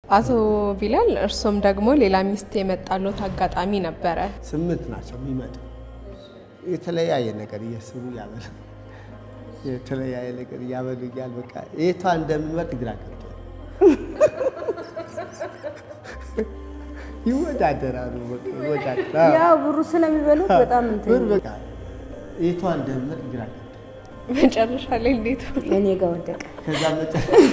አቶ ቢላል እርሶም ደግሞ ሌላ ሚስት የመጣሎት አጋጣሚ ነበረ። ስምንት ናቸው የሚመጡ የተለያየ ነገር እየስሩ ያበሉ የተለያየ ነገር እያበሉኛል። በቃ የቷ እንደምመርጥ ግራ ገብቶ ይወዳደራሉ። በቃ ይወዳደራሉ። ያው ብሩ ስለሚበሉት በጣም እንትን ብር በቃ የቷ እንደምመርጥ ግራ ገብቶ መጨረሻ ላይ እንዴት ሆነ? እኔ ጋር ወደቀ። ከዛ መጨ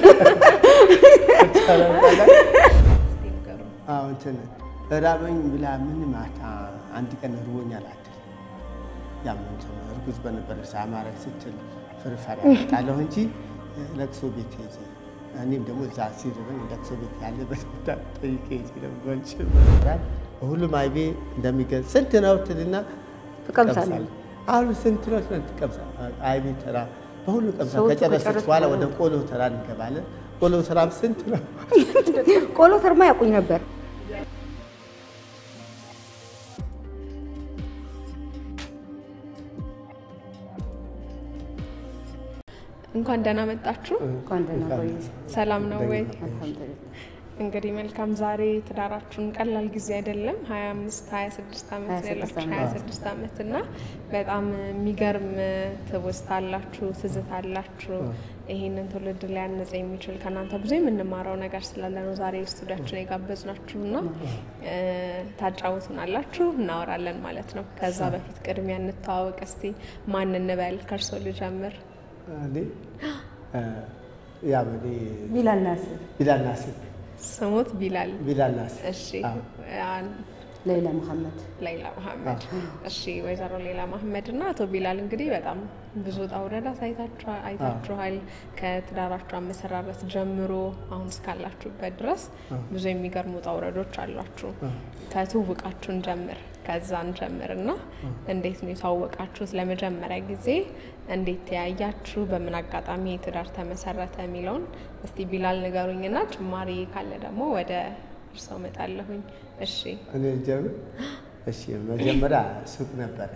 አዎ እንትን እራበኝ ብላ ምን ማታ አንድ ቀን እርቦኛል አትል። ያም እንትን እርጉዝ በነበረች አማረች ስትል ፍርፋሪ ያመጣለሁ እንጂ ለቅሶ ቤት ሄጄ እኔም ደግሞ እዛ ሲርበኝ ለቅሶ ቤት ያለበት ቦታ ጠይቄ ሄጄ ነበርች። በሁሉም አይቤ እንደሚገዝ ስንት ነው ትልና ትቀምሳለህ። አሁን ስንት ነው ስንት ትቀምሳ አይቤ ተራ በሁሉ ቀምሳ ሰዎቹ ከጨረሰች ከጨረሱ በኋላ በኋላ ወደ ቆሎ ተራ እንገባለን። ቆሎ ተራም ስንት ነው? ቆሎ ተርማ ያውቁኝ ነበር። እንኳን ደህና መጣችሁ። እንኳን ደህና ቆየሽ። ሰላም ነው ወይ? አልሐምዱሊላህ። እንግዲህ መልካም። ዛሬ ትዳራችሁን ቀላል ጊዜ አይደለም። 25 26 ዓመት ነው 26 ያላችሁ ዓመት። 26 ዓመት እና በጣም የሚገርም ትውስታ አላችሁ፣ ትዝታ አላችሁ። ይህንን ትውልድ ሊያነጽ የሚችል ከእናንተ ብዙ የምንማረው ነገር ስላለ ነው ዛሬ ስቱዲያችን የጋበዝናችሁ እና ታጫውቱናላችሁ፣ እናወራለን ማለት ነው። ከዛ በፊት ቅድሚያ እንተዋወቅ እስቲ። ማን እንበል? ከእርሶ ልጀምር። እኔ ያው እኔ ቢላል ናስር፣ ቢላል ናስር ስሙት ቢላል። ቢላል ናስር እሺ አዎ። አ- ሌላ መሐመድ። ሌላ መሐመድ። እሺ ወይዘሮ ሌላ መሐመድ እና አቶ ቢላል እንግዲህ በጣም ብዙ ውጣ ውረዳት አይታችኋ- አይታችኋል። ከትዳራችሁ አመሰራረት ጀምሮ አሁን እስካላችሁበት ድረስ ብዙ የሚገርሙ ውጣ ውረዶች አሏችሁ። ከትውውቃችሁን ጀምር ከዛን ጀምር እና እንዴት ነው የተዋወቃችሁት? ለመጀመሪያ ጊዜ እንዴት ተያያችሁ? በምን አጋጣሚ ትዳር ተመሰረተ የሚለውን እስቲ ቢላል ንገሩኝና ጭማሪ ካለ ደግሞ ወደ እርሰው መጣለሁኝ። እሺ እኔ ጀምር። እሺ መጀመሪያ ሱቅ ነበረ።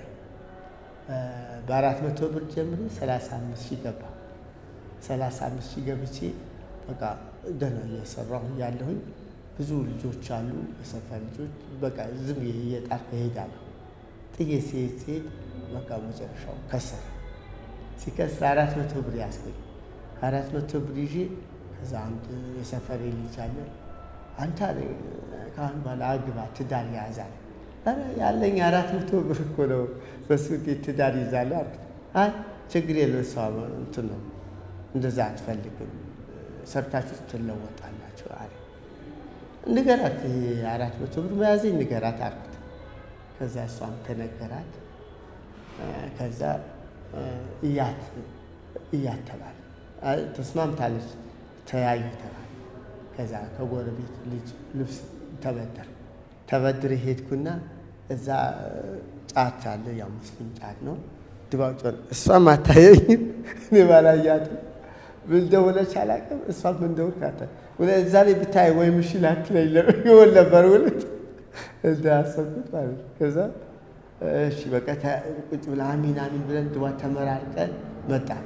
በአራት መቶ ብር ጀምሬ ሰላሳ አምስት ሺህ ገባ። ሰላሳ አምስት ሺህ ገብቼ በቃ ደህና እየሰራሁ እያለሁኝ ብዙ ልጆች አሉ፣ የሰፈር ልጆች በቃ ዝም ብዬ እየጣልኩ እሄዳለሁ። ጥዬ ሲሄድ ሲሄድ በቃ መጨረሻው ከሰረ። ሲከስር አራት መቶ ብር ያስገኝ አራት መቶ ብር ይዤ ከዛ አንድ የሰፈሬ ልጅ አለ አንተ አለኝ ከአሁን በኋላ አግባ ትዳር ያዛል። ኧረ ያለኝ አራት መቶ ብር እኮ ነው በሱ እንዴት ትዳር ይዛለሁ አልኩት። አይ ችግር የለው እሷ እንትን ነው እንደዛ አትፈልግም ሰርታችሁ ትለወጣላችሁ አለ። ንገራት ይሄ አራት መቶ ብር መያዘኝ ንገራት አልኩት። ከዛ እሷም ተነገራት። ከዛ እያት እያት ተባለ። አይ ተስማምታለች፣ ተያዩ ተባለ። ከዛ ከጎረቤት ልጅ ልብስ ተበደር ተበድር ሄድኩና እዛ ጫት አለ፣ ያው ሙስሊም ጫት ነው። ድባብ ጮን እሷም አታየኝም፣ እኔ ባላያትም ምን ደውለች አላውቅም። እሷም ምን ደውል ካታ እዛ ላይ ብታይ ወይ ምሽል አትለኝ ይሆን ነበር ውልት እንደ አሰብኩት ማለት ነው። ከዛ እሺ በቃ ተ- ቁጭ ብለን አሚን አሚን ብለን ድዋ ተመራርቀን መጣን።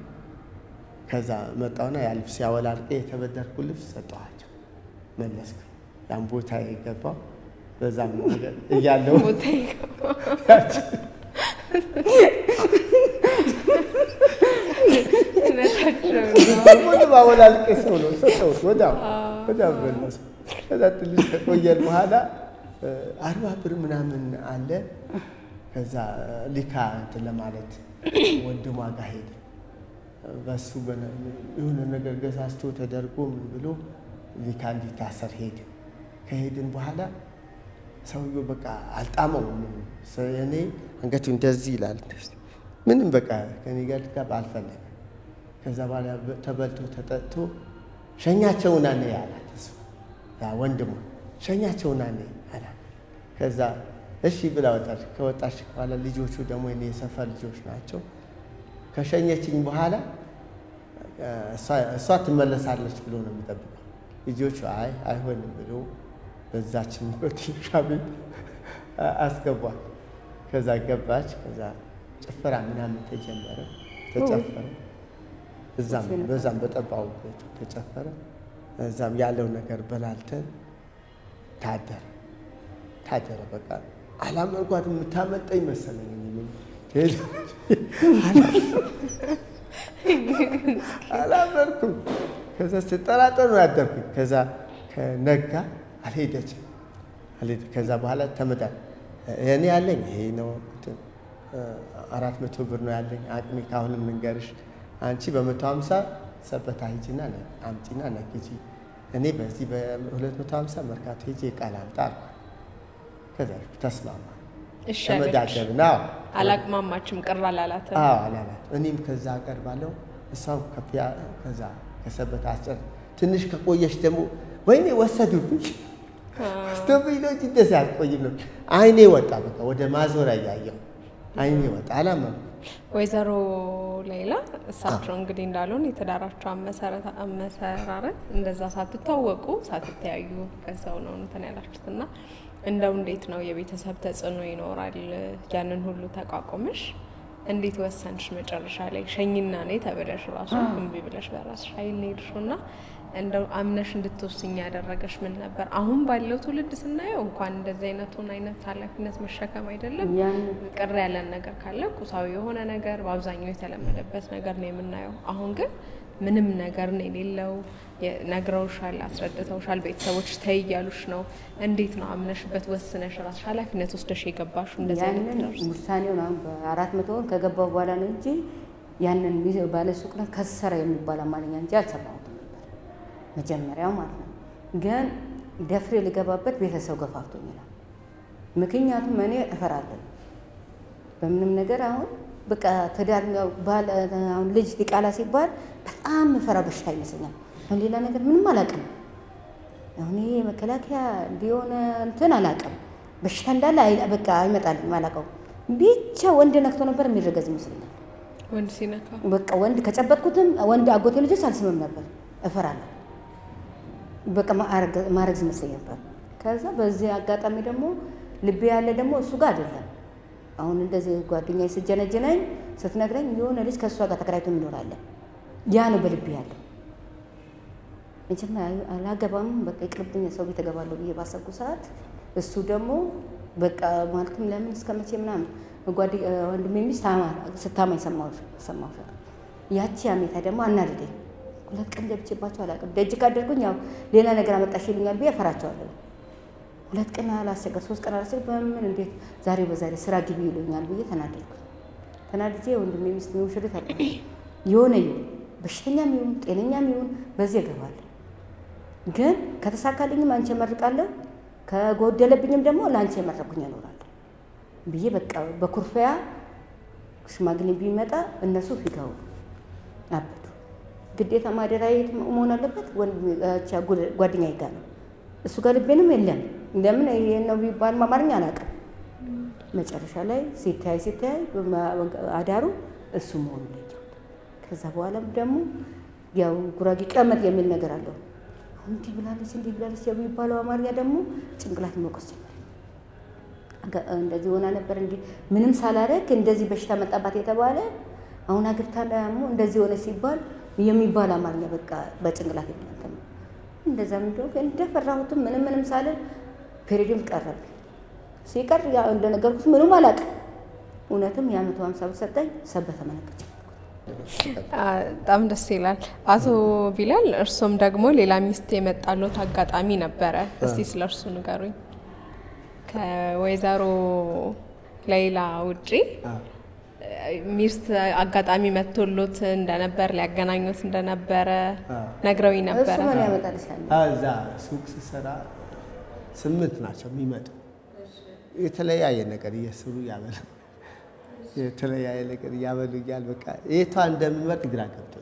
ከዛ መጣውና ያ ልብስ ያወላልቀ የተበደርኩ ልብስ ሰጠኋቸው፣ መለስኩ። ያን ቦታ የገባው በዛም ነገር እያለው ቦታ ይገባ እውነታቸው ነው። ሁሉም አወላልቄ ሰው ነው ሰጠሁት። ወዲያው ወዲያው መለስኩ። ከዛ ትንሽ ከቆየን በኋላ አርባ ብር ምናምን አለ። ከዛ ሊካ እንትን ለማለት ወንድሟ ጋር ሄደ። በሱ በነ- የሆነ ነገር ገዛዝቶ ተደርጎ ምን ብሎ ሊካ እንዲታሰር ሄደ። ከሄድን በኋላ ሰውየው በቃ አልጣመውም። እኔ አንገቱ እንደዚህ ይላል። እንደዚህ ምንም በቃ ከኔ ጋር ልጋብ አልፈለገም። ከዛ በኋላ ተበልቶ ተጠጥቶ ሸኛቸውና ነይ አላት። እሱ ያ ወንድሙ ሸኛቸውና ነይ አላት። ከዛ እሺ ብላ ወጣች። ከወጣች በኋላ ልጆቹ ደግሞ የኔ የሰፈር ልጆች ናቸው። ከሸኘችኝ በኋላ እሷ- እሷ ትመለሳለች ብሎ ነው የሚጠብቀው። ልጆቹ አይ አይሆንም ብሎ በዛችን በትንሿ ቤት አስገቧት። ከዛ ገባች። ከዛ ጭፈራ ምናምን ተጀመረ፣ ተጨፈረ። እዛም በዛም በጠባው ቤቱ ተጨፈረ። እዛም ያለው ነገር በላልተን ታደረ ታደረ። በቃ አላመንኳትም። የምታመልጠኝ መሰለኝ። አላመንኩም። ከዛ ስጠራጠር ነው ያደርኩኝ። ከዛ ከነጋ አልሄደችም አልሄደ ከዛ በኋላ ተመዳ እኔ ያለኝ ይሄ ነው አራት መቶ ብር ነው ያለኝ አቅሜ ካሁንም ልንገርሽ አንቺ በመቶ ሀምሳ ሰበታ ሂጂና አምጪና ነግጂ እኔ በዚህ በሁለት መቶ ሀምሳ መርካቶ ሂጂ ቃል አምጣ አልኳት። ከዛ ተስማማ እሺ ተመዳደብን። አዎ አላቅማማችም፣ ቅር አላላትም። አዎ አላላት። እኔም ከዛ ቀርባለሁ እሷም ከፊያ ከዛ ከሰበታ አስጨር ትንሽ ከቆየሽ ደግሞ ወይኔ ወሰዱብኝ ወስዶብኝ ነው እንጂ እንደዚህ አልቆይም ነው። አይኔ ወጣ በቃ ወደ ማዞሪያ እያየሁ አይኔ ወጣ። አላመንኩም። ወይዘሮ ሌላ እሳቸው እንግዲህ እንዳልሆን የትዳራቸው አመሰረታ- አመሰራረት እንደዛ ሳትታወቁ ሳትተያዩ ከዛው ነው እንትን ያላችሁት እና እንደው እንዴት ነው የቤተሰብ ተጽዕኖ ይኖራል? ያንን ሁሉ ተቋቁመሽ እንዴት ወሰንሽ? መጨረሻ ላይ ሸኝና ነይ ተብለሽ ራሱ እምቢ ብለሽ በራስሽ ኃይል ነው የሄድሽው እና እንደው አምነሽ እንድትወስኝ ያደረገሽ ምን ነበር? አሁን ባለው ትውልድ ስናየው እንኳን እንደዚህ አይነቱን አይነት ኃላፊነት መሸከም አይደለም ያን ቅር ያለን ነገር ካለ ቁሳዊ የሆነ ነገር በአብዛኛው የተለመደበት ነገር ነው የምናየው። አሁን ግን ምንም ነገር ነው የሌለው። የ- ነግረውሻል፣ አስረድተውሻል፣ ቤተሰቦች ተይ እያሉሽ ነው። እንዴት ነው አምነሽበት ወስነሽ ራስሽ ኃላፊነት ወስደሽ የገባሹ እንደዚህ አይነት ያንን ትዳር ውስጥ? ውሳኔውን አሁን በአራት መቶ ወር ከገባው በኋላ ነው እንጂ ያንን ሚዜ- ባለ ሱቅ ነው ከሰረ የሚባል አማርኛ እንጂ አልሰማሁትም ነበር መጀመሪያው ማለት ነው። ግን ደፍሬ ልገባበት ቤተሰብ ገፋፍቶኝ ነው። ምክንያቱም እኔ እፈራለሁ በምንም ነገር አሁን በቃ ትዳር ነው ባል አሁን ልጅ ዲቃላ ሲባል በጣም እፈራ በሽታ ይመስለኛል። አሁን ሌላ ነገር ምንም አላውቅም። አሁን ይሄ መከላከያ እንዲሆነ እንትን አላውቅም። በሽታ እንዳለ አይ- በቃ አይመጣልኝም፣ አላውቀውም። ብቻ ወንድ ነክቶ ነበር የሚረገዝ ይመስለኛል። ወንድ ሲነካ በቃ ወንድ ከጨበጥኩትም ወንድ አጎቴ ልጆች አልስምም ነበር፣ እፈራለሁ። በቃ ማረግ- ማረግዝ ይመስለኝ ነበር። ከዛ በዚህ አጋጣሚ ደግሞ ልቤ ያለ ደግሞ እሱ ጋር አይደለም። አሁን እንደዚህ ጓደኛ ስጀነጀነኝ ስትነግረኝ የሆነ ልጅ ከእሷ ጋር ተከራይቶ ይኖራለን። ያ ነው በልቤ ያለው። መጀመሪያ አላገባም በቃ ይቅርብኝ ሰው ቤት እገባለሁ ብዬ ባሰብኩ ሰዓት እሱ ደግሞ በቃ ማለትም ለምን እስከ መቼ ምናምን ጓደ ወንድሜ ሚስት ታማ- ስታማኝ ሰማሁ ሰማሁ። ያቺ አሜታ ደግሞ አናደደኝ። ሁለት ቀን ገብቼባቸው አላውቅም። ደጅ ካደርጉኝ ያው ሌላ ነገር አመጣሽ ይሉኛል ብዬ እፈራቸዋለሁ። ሁለት ቀን አላስቸገር ሶስት ቀን አላስቸገር በምን እንዴት ዛሬ በዛሬ ስራ ግቢ ይሉኛል ብዬ ተናደድኩ። ተናድጄ ወንድሜ ሚስት ሙሽሪት አለ የሆነ ይሁን በሽተኛም ይሁን ጤነኛም ይሁን በዚህ እገባለሁ። ግን ከተሳካልኝም አንቺ እመርቃለሁ፣ ከጎደለብኝም ደግሞ ለአንቺ የመረኩኝ እኖራለሁ ብዬ በቃ በኩርፊያ ሽማግሌ ቢመጣ እነሱ ፊጋው አበዱ። ግዴታ ማደሪያ የት መሆን አለበት? ጓደኛዬ ጋር ነው። እሱ ጋር ልቤንም የለም። ለምን ይሄ ነው ቢባል አማርኛ አላውቅም። መጨረሻ ላይ ሲተያይ ሲተያይ አዳሩ እሱ መሆኑ ለየሁት። ከዛ በኋላም ደግሞ ያው ጉራጌ ቀመጥ የሚል ነገር አለው። አሁን እንዲህ ብላለች እንዲህ ብላለች የሚባለው አማርኛ ደግሞ ጭንቅላት መቆስ ጀመረ። እንደዚህ ሆና ነበር እንዲህ ምንም ሳላረግ እንደዚህ በሽታ መጣባት የተባለ አሁን አግብታ ደግሞ እንደዚህ ሆነ ሲባል የሚባል አማርኛ በቃ በጭንቅላት የሚያተም እንደዛ ምንድነው እንደፈራሁትም ምንም ምንም ሳልን ፔሪድም ቀረብኝ። ሲቀር ያው እንደነገርኩት ምንም አላውቅም። እውነትም የአመቱ ሀምሳ ብር ሰጠኝ። ሰበተ መነቀች በጣም ደስ ይላል። አቶ ቢላል እርሶም ደግሞ ሌላ ሚስት የመጣሎት አጋጣሚ ነበረ። እስቲ ስለ እርሱ ንገሩኝ። ከወይዘሮ ሌላ ውጪ ሚስት አጋጣሚ መጥቶሎት እንደነበር ሊያገናኙት እንደነበረ ነግረውኝ ነበረ። እሱ ምን ያመጣልሻል? እዛ ሱቅ ስሰራ ስምንት ናቸው የሚመጡ የተለያየ ነገር እየስሩ ያበሉ የተለያየ ነገር እያበሉኛል። በቃ የቷ እንደምመርጥ ግራ ገብቶኝ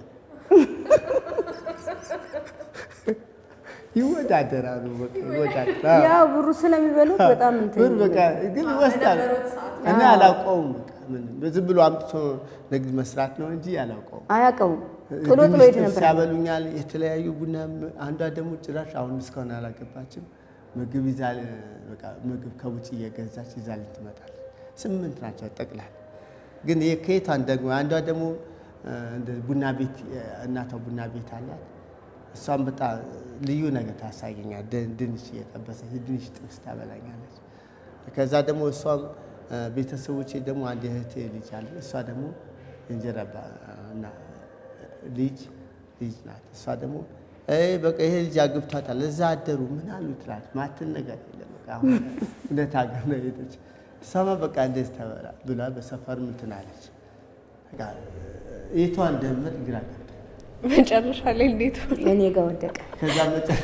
ይወዳደራሉ። በቃ ይወዳደራሉ። ያው ብሩ ስለሚበሉት በጣም እንትን ብር በቃ ግን ይወስዳል። እኔ አላውቀውም። በቃ ምን ዝም ብሎ አምጥቶ ንግድ መስራት ነው እንጂ አላውቀውም። አያውቀውም። ጥሎ ጥሎ ሄድ ነበር። ያበሉኛል። የተለያዩ ቡና አንዷ ደግሞ ጭራሽ አሁን እስካሁን አላገባችም። ምግብ ይዛ በቃ ምግብ ከውጭ እየገዛች ይዛልኝ ትመጣለች። ስምንት ናቸው ጠቅላላ። ግን ይሄ ከየቷን ደግሞ አንዷ ደግሞ እንደ ቡና ቤት እናቷ ቡና ቤት አላት። እሷም በጣም ልዩ ነገር ታሳየኛል። ድ- ድንች እየጠበሰች ድንች ጥብስ ታበላኛለች። ከዛ ደግሞ እሷም እ፣ ቤተሰቦቼ ደግሞ አንድ እህቴ ልጅ አለ። እሷ ደግሞ እንጀራ ባ- እና ልጅ ልጅ ናት። እሷ ደግሞ "አይ በቃ ይሄ ልጅ አግብቷታል እዛ አደሩ ምን አሉ ትላለች። ማትን ነገር የለም በቃ አሁን እውነት ሀገር ነው ሄደች። እሷማ በቃ እንደዚህ ተበላ ብላ በሰፈር ምንትን አለች። በቃ የቷ እንደምር ግራ ገብቶኛል። መጨረሻ ላይ እንዴት ሆነ? እኔ ጋር ወደቀ። ከዛ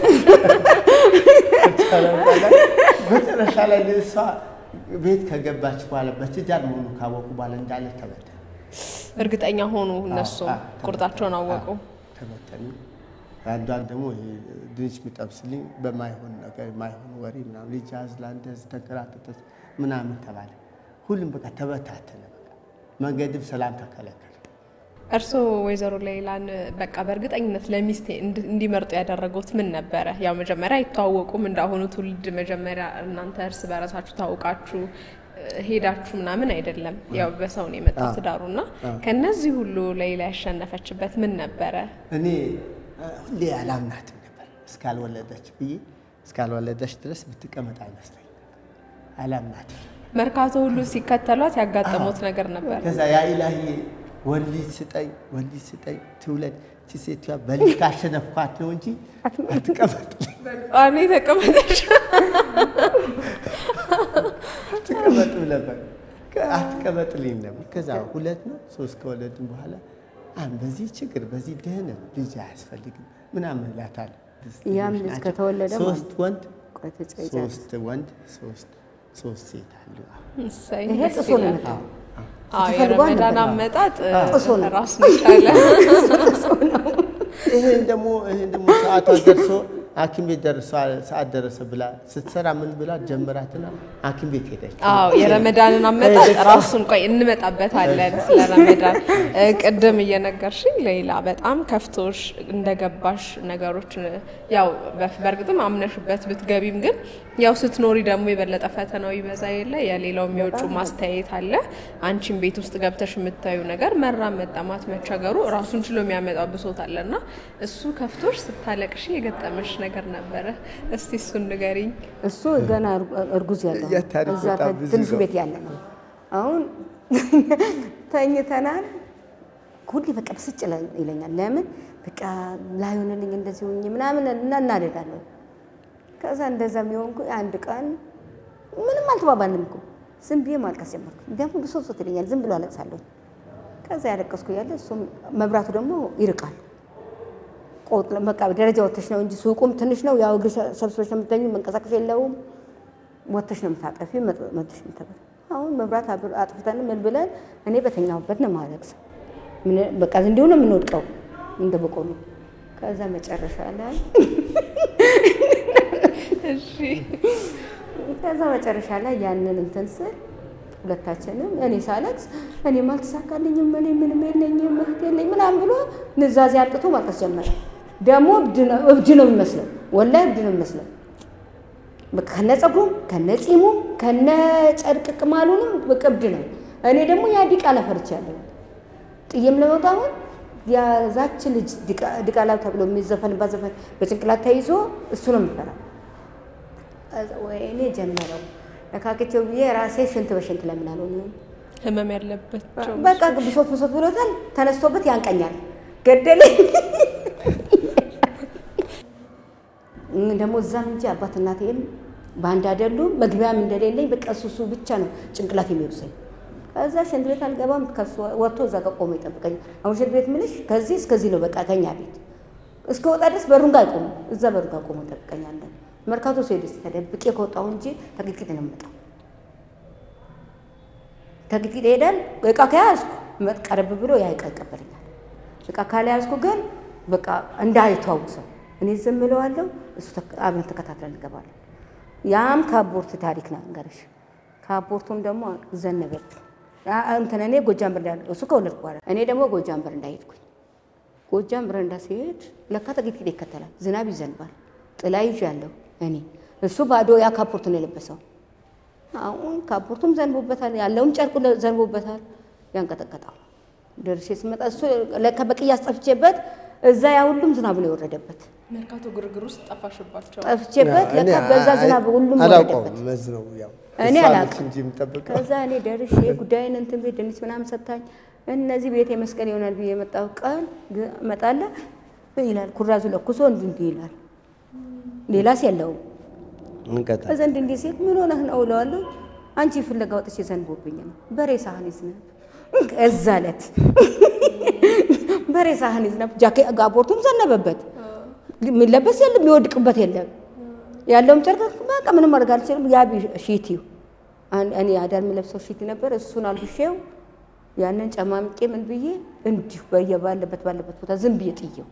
መጨረሻ ላይ እሷ ቤት ከገባች በኋላ በትዳር መሆኑ ካወቁ በኋላ እንዳለ ተበተነ። እርግጠኛ ሆኑ እነሱም አዎ፣ አዎ፣ ቁርጣቸውን አወቁ። አዎ፣ ተበተኑ። አንዷን ደግሞ ይሄ ድንች የሚጠብስልኝ በማይሆን ነገር ማይሆን ወሬ ምናምን ልጅ አዝላ እንደዚህ ተንከራተተች ምናምን ተባለ። ሁሉም በቃ ተበታተነ። በቃ መንገድም ሰላም ተከለከለ። እርስዎ ወይዘሮ ሌላን በቃ በእርግጠኝነት ለሚስቴ እንድ- እንዲመርጡ ያደረጉት ምን ነበረ? ያው መጀመሪያ አይተዋወቁም እንዳሁኑ ትውልድ መጀመሪያ እናንተ እርስ በራሳችሁ ታውቃችሁ እ፣ ሄዳችሁ ምናምን አይደለም። ያው በሰው ነው የመጣው ትዳሩ እና ከነዚህ ሁሉ ሌላ ያሸነፈችበት ምን ነበረ? እኔ እ፣ ሁሌ አላምናትም ነበር እስካልወለደች ብዬ እስካልወለደች ድረስ ብትቀመጥ አይመስለኝ ነበር። አላምናትም። መርካቶ ሁሉ ሲከተሏት ያጋጠሙት ነገር ነበር። ከዛ ያ ኢላሂ ወንድ ልጅ ስጠኝ ወንድ ልጅ ስጠኝ ትውለድ እቺ ሴትዮዋ በልጅ ካሸነፍኳት ነው እንጂ አትቀመጥ እኔ ተቀመጠች አትቀመጥም ነበር አትቀመጥልኝ ነበር። ከዛ ሁለት ነው ሶስት ከወለድን በኋላ አሁን በዚህ ችግር በዚህ ድህነት ልጅ አያስፈልግም ምናምን እላታለሁ። ያም ልጅ ናቸው። ከተወለደ ሶስት ወንድ ቆይ ተጨይጫለሁ። ሶስት ወንድ ሶስት ሶስት ሴት አሉ። እሰይ፣ ይሄ ደስ ጥሶ ነው ይላል። የመጣው። አዎ ስትፈልገው የረመዳን አልነበረም። አመጣጥ ጥሶ ነው። ራሱን የቻለ ይሄን ደግሞ ይሄን ደግሞ ሰዓቷ ደርሶ ሐኪም ቤት ደርሷል ሰዓት ደረሰ ብላ ስትሰራ ምን ብላ ጀመራትና ሐኪም ቤት ሄደች። አዎ የረመዳንን አመጣጥ ራሱን ቆይ እንመጣበታለን። ስለ ረመዳን እ፣ ቅድም እየነገርሽኝ ሌላ በጣም ከፍቶሽ እንደገባሽ ነገሮች ያው በፍ- በእርግጥም አምነሽበት ብትገቢም ግን ያው ስትኖሪ ደግሞ የበለጠ ፈተናው ይበዛ የለ የሌላው የሚወጩ ማስተያየት አለ። አንቺም ቤት ውስጥ ገብተሽ የምታዩ ነገር መራብ፣ መጠማት፣ መቸገሩ ራሱን ችሎ የሚያመጣው ብሶት አለና እሱ ከፍቶሽ ስታለቅሽ የገጠመሽ ነገር ነበረ። እስቲ እሱን ንገሪኝ። እሱ ገና እርጉ- እርጉዝ ያለው ያ ታሪክ እዛ በጣም ብዙ ትንሹ ነው። ቤት ያለ ነው። አሁን ተኝተናል። ሁሌ በቃ ብስጭ ይለ- ይለኛል። ለምን በቃ ላይሆንልኝ እንደዚህ ሆኜ ምናምን እና እናደዳለሁ። ከዛ እንደዛ የሚሆንኩ አንድ ቀን ምንም አልተባባልንም እኮ ዝም ብዬ ማልቀስ ጀመርኩ። ደግሞ ብሶት ሶት ይለኛል። ዝም ብሎ አለቅሳለሁ። ከዛ ያለቀስኩ ያለ እሱም መብራቱ ደግሞ ይርቃል። ቆጥ በቃ ደረጃ ወተሽ ነው እንጂ ሱቁም ትንሽ ነው። ያው እግር ሰብስበሽ ነው የምትተኙ፣ መንቀሳቀሻ የለውም። ወተሽ ነው የምታጠፊ መጥሽ የምታጠፊ። አሁን መብራት አብር- አጥፍተን ምን ብለን እኔ በተኛሁበት ነው ማለቅስ። ምን- በቃ እንዲሁ ነው የምንወድቀው እንደ በቆሎ። ከዛ መጨረሻ ላይ እሺ ከዛ መጨረሻ ላይ ያንን እንትን ስል ሁለታችንም እኔ ሳለቅስ እኔም አልተሳካልኝም፣ እኔ ምንም የለኝም፣ እህት የለኝ ምናምን ብሎ ንዛዜ አምጥቶ ማልቀስ ጀመረ። ደግሞ እብድ ነው እብድ ነው የሚመስለው፣ ወላሂ እብድ ነው የሚመስለው። በቃ ከነ ጸጉሩም ከነ ጺሙም ከነ ጨርቅ ቅማሉንም በቃ እብድ ነው። እኔ ደግሞ ያ ዲቃላ ፈርቻለሁ። ጥዬም ለመውጣ አሁን ያዛች ልጅ ዲቃ- ዲቃላ ተብሎ የሚዘፈንባት ዘፈን በጭንቅላት ተይዞ እሱ ነው የምፈራው። ወይኔ ጀመረው ነካክቼው ብዬ ራሴ ሽንት በሽንት ለምን አልሆንም? ህመም ያለባቸው በቃ ብሶት ብሶት ብሎታል። ተነስቶበት ያንቀኛል። ገደለኝ። ደግሞ እዛም እንጂ አባት እናቴም በአንድ አይደሉም። መግቢያም እንደሌለኝ በቃ እሱ እሱ ብቻ ነው ጭንቅላት የሚወርሰኝ። ከዛ ሽንት ቤት አልገባም። ከሱ ወጥቶ እዛ ጋር ቆሞ ይጠብቀኝ። አሁን ሽንት ቤት ምልሽ ከዚህ እስከዚህ ነው በቃ ከኛ ቤት እስከ ወጣ ድረስ በሩን ጋር አይቆሙ። እዛ በሩ ጋር ቆሞ ይጠብቀኛለን። መርካቶ ስሄድ ተደብቄ ከወጣሁ እንጂ ተቅጥቂጥ ነው የምመጣው። ተግቲት ይሄዳል። እቃ ከያዝኩ ቀረብ ብሎ ያ እቃ ይቀበለኛል። እቃ ካልያዝኩ ግን በቃ እንዳይተዋውሰው እኔ ዝም እለዋለሁ። እሱ ተክ- አብረን ተከታትለን እንገባለን። ያም ከአቦርት ታሪክ ነው እንገርሽ። ከአቦርቱም ደግሞ ዘነበች አ- እንትን እኔ ጎጃም በረንዳ እሱ ከወለድኩ በኋላ እኔ ደግሞ ጎጃም በረንዳ ሄድኩኝ። ጎጃም በረንዳ ሲሄድ ለካ ተግቲት ይከተላል። ዝናብ ይዘንባል። ጥላ ይዣለሁ እኔ እሱ ባዶ ያ ካፖርት ነው የለበሰው። አሁን ካፖርቱም ዘንቦበታል፣ ያለውም ጨርቁ ለ- ዘንቦበታል። ያንቀጠቀጣው ደርሼ ስመጣ እሱ ለካ በቅያስ ጠፍቼበት እዛ ያ ሁሉም ዝናብ ነው የወረደበት። መርካቶ ግርግር ውስጥ ጠፋሽባቸው። ጠፍቼበት እኔ ለካ በዛ ዝናብ ሁሉም አላውቀውም። ወረደበት። መዝ ነው ያው እኔ እሷ ነች አላውቅም። እንጂ የምጠብቀው ከዛ እኔ ደርሼ ጉዳይን እንትን ቤት ድንች ምናምን ሰታኝ እነዚህ ቤት የመስቀል ይሆናል ብዬ የመጣው ቀን ግ- እመጣለሁ ይላል ኩራዙ ለኩሶ እንዲህ እንዲህ ይላል። ሌላስ የለውም። እንቀጣ እዛ እንዲህ እንዲህ ሲል ምን ሆነህ ነው እለዋለሁ። አንቺ ፍለጋ ወጥቼ ዘንቦብኝ ነው በሬ ሳህን ይዝነብ እዛ ዕለት በሬ ሳህን ይዝነብ ጃኬ ጋቦርቱም ዘነበበት። የሚለበስ የለም የሚወድቅበት የለም። ያለውም ጨርቅ በቃ ምንም ማድረግ አልችልም። ያ ቢ- ሺቲው አን- እኔ አዳር የምለብሰው ሺቲ ነበር። እሱን አልብሼው ያንን ጨማምቄ ምን ብዬ እንዲሁ በየ ባለበት ባለበት ቦታ ዝም ብዬ ጥየው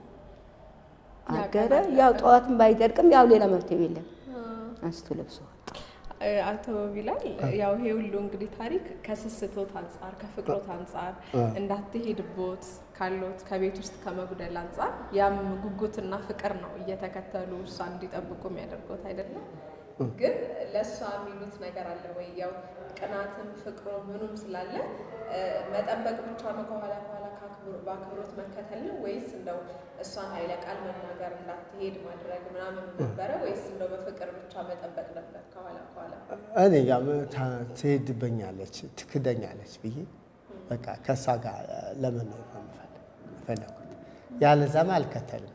አገረ። ያው ጠዋትም ባይደርቅም ያው ሌላ መፍትሄ የለም። አንስቶ ለብሶ ወጣ። አቶ ቢላል ያው ይሄ ሁሉ እንግዲህ ታሪክ ከስስቶት አንጻር ከፍቅሮት አንጻር እንዳትሄድቦት ካሎት ከቤት ውስጥ ከመጉደል አንጻር ያም ጉጉትና ፍቅር ነው እየተከተሉ እሷ እንዲጠብቁ የሚያደርጉት አይደለም። ግን ለእሷ የሚሉት ነገር አለ ወይ? ያው ቅናትም ፍቅሮ ምኑም ስላለ እ፣ መጠበቅ ብቻ ነው ከኋላ ከኋላ ከአክብሮ- በአክብሮት መከተል ነው ወይስ እንደው እሷን ኃይለ ቃል መናገር እንዳትሄድ ማድረግ ምናምን ነበረ ወይስ እንደው በፍቅር ብቻ መጠበቅ ነበር ከኋላ ከኋላ? እኔ ያው ታ- ትሄድብኛለች ትክደኛለች ብዬ በቃ ከእሷ ጋር ለመኖር ነው የምፈልግ- የፈለኩት። ያለዛማ አልከተልም።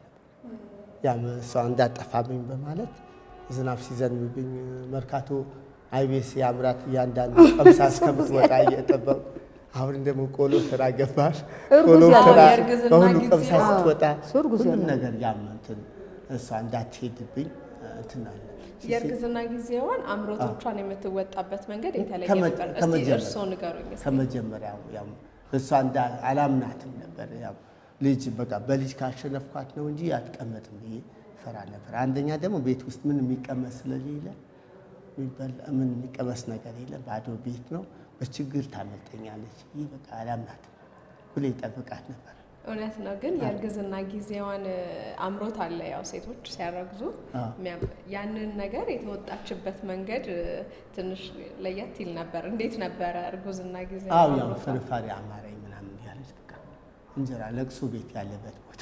ያም እሷ እንዳጠፋብኝ በማለት ዝናብ ሲዘንብብኝ መርካቶ አይቤስ የአምራት እያንዳንዱ ቀምሳ እስከምትወጣ እየጠበቁ አሁን ደግሞ ቆሎ ተራ ገባል። እርጉዝ ቆሎ ያለ ተራ የእርግዝና በሁሉ ጊዜ ቀምሳ ነው። ስትወጣ እሱ እርጉዝ ሁሉም ያለ ነገር ያም እንትን እሷ እንዳትሄድብኝ እንትን አለ። የእርግዝና ጊዜዋን አምሮቶቿን የምትወጣበት መንገድ የተለየ ከመ- ነበር። እስቲ ከመጀመሪያ- እርስዎ ንገሩኝ እስቲ። ከመጀመሪያው ያው እሷ እንዳ አላምናትም ነበር። ያው ልጅ በቃ በልጅ ካሸነፍኳት ነው እንጂ አትቀመጥም ብዬ ፈራ ነበር። አንደኛ ደግሞ ቤት ውስጥ ምን የሚቀመስ ስለሌለ የሚበላ- ምን የሚቀመስ ነገር የለም፣ ባዶ ቤት ነው። በችግር ታመልጠኛለች። ይህ በቃ አላምናትም ብሎ ይጠብቃት ነበር። እውነት ነው። ግን የእርግዝና ጊዜዋን እ፣ አምሮት አለ። ያው ሴቶች ሲያረግዙ አዎ። የሚያም- ያንን ነገር የተወጣችበት መንገድ እ፣ ትንሽ ለየት ይል ነበር። እንዴት ነበረ እርጉዝና ጊዜ? አው ያው ፍርፋሪ አማረኝ ምናምን ያለች በቃ እንጀራ ለቅሶ ቤት ያለበት ቦታ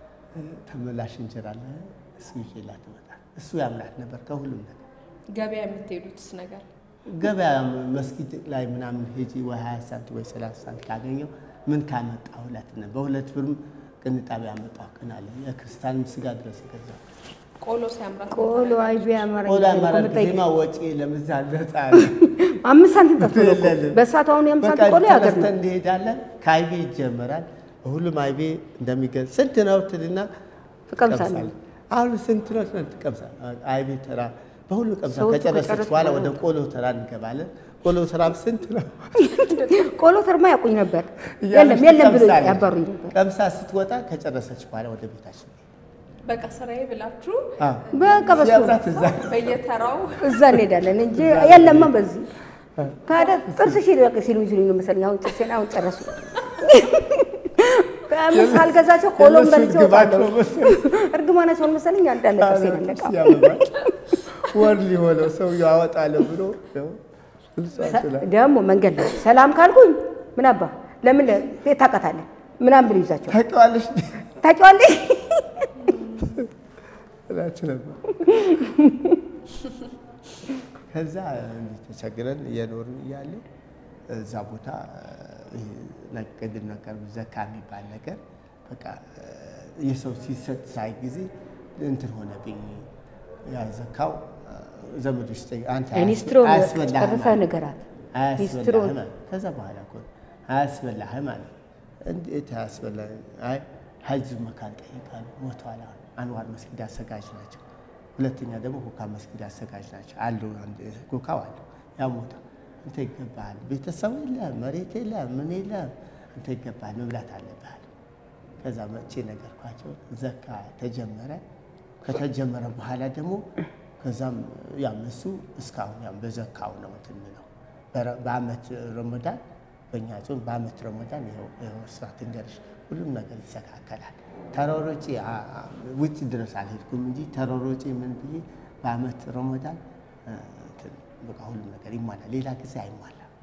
ተመላሽ እንጀራ አለ እሱ ይዤላት እመጣለሁ። እሱ ያምናት ነበር ከሁሉም ነገር ገበያ የምትሄዱትስ ነገር ገበያ መስጊድ ላይ ምናምን ሄጂ ወይ 20 ሳንቲም ወይ 30 ሳንቲም ካገኘው ምን ካመጣ ሁለት ነው። በሁለት ብርም ቅንጣቢ ያመጣው ቀን አለ። የክርስቲያንም ስጋ ድረስ ይገዛል። ቆሎ ሲያምራት ቆሎ አይቤ አማረኝ ቆላ እኮ አማራ የምጠይቅ። ጊዜማ ወጪ ለምዛ ነጻ አምስት ሳንቲም ጠፍቶ ነው እኮ። የለንም። በእሳቱ አሁን የአምስት በቃ ሳንቲም ቆሎ ያገር ተነስተን ነው። እንሄዳለን። ከአይቤ ይጀመራል። በሁሉም አይቤ እንደሚገዛ ስንት ነው ትልና ትቀምሳለህ። ትቀምሳለህ። አሁን ስንት ነው ትልና ትቀምሳለህ። አይቤ ተራ በሁሉ ቀምሳ ሰዎቹ ከጨረሰች ከጨረሱ በኋላ በኋላ ወደ ቆሎ ተራ እንገባለን። ቆሎ ተራም ስንት ነው ቆሎ ተርማ ያውቁኝ ነበር። እያለች የለም የለም ብሎ ትቀምሳለች። ያባሩኝ ነበር። ቀምሳ ስትወጣ ከጨረሰች በኋላ ወደ ቤታችን በቃ ስራዬ ብላችሁ አዎ። በቃ በሱ ሲያምራት እዛ በየተራው እዛ እንሄዳለን እንጂ የለማ በዚህ ታዲያ ጥርስሽ ይደቅ ሲሉኝ ሲሉኝ ነው መሰለኝ። አሁን ጥርሴን አሁን ጨረሱ። ከምን ሳልገዛቸው ቆሎም የእነሱ በልቼ ግባት እወጣለሁ። ነው መሰለኝ። እርግማናቸውን መሰለኝ አንዳለ ጥርሴን አለቃ ሲያምራት ወር ሊሆነው ሰውዬው አወጣለሁ ብሎ ያው እሷ ትላ- ደግሞ መንገድ ላይ ሰላም ካልኩኝ ምን አባ ለምን ቤት ታውቃታለህ ምናምን ብሎ ይዛቸው ታውቂዋለሽ ታውቂዋለሽ እላችሁ ነበር። ከዛ እንዲህ ተቸግረን እየኖርን እያለ እዛ ቦታ ይሄ ቅድም ነገር ዘካ የሚባል ነገር በቃ የሰው ሲሰጥ ሳይ ጊዜ እንትን ሆነብኝ። ያ ዘካው ዘመዶች ጠይቅ አንተ ሚኒስትሩን አያስበላህም ጨርሰህ አለ። ንገራት። አያስበላህም ሚኒስትሩን አለ። ከዛ በኋላ እኮ አያስበላህም አለ። እንዴት አያስበላህ? አይ ሀጅ መካን ጠይቃሉ ሞተዋል። አሁን አንዋር መስጊድ አሰጋጅ ናቸው። ሁለተኛ ደግሞ ኮካ መስጊድ አሰጋጅ ናቸው አሉ። አንድ ኮካው አለ ያ ሞታ አንተ ይገባሃል፣ ቤተሰቡ የለም፣ መሬት የለም፣ ምን የለም፣ አንተ ይገባሃል፣ መብላት አለብሃል። ከዛ መቼ ነገርኳቸው። ዘካ ተጀመረ። ከተጀመረ በኋላ ደግሞ ከዛም ያም እሱ እስካሁን ያም በዘካው ነው እንትን የሚለው በረ- በአመት ረመዳን በእኛ ጾም በአመት ረመዳን ይኸው ይኸው ስራት እንገርሽ ሁሉም ነገር ይስተካከላል። ተራሮጪ አ- አ- ውጭ ድረስ አልሄድኩም እንጂ ተራሮጪ ምን ብዬ በአመት ረመዳን እ፣ እንትን በቃ ሁሉም ነገር ይሟላል። ሌላ ጊዜ አይሟላም።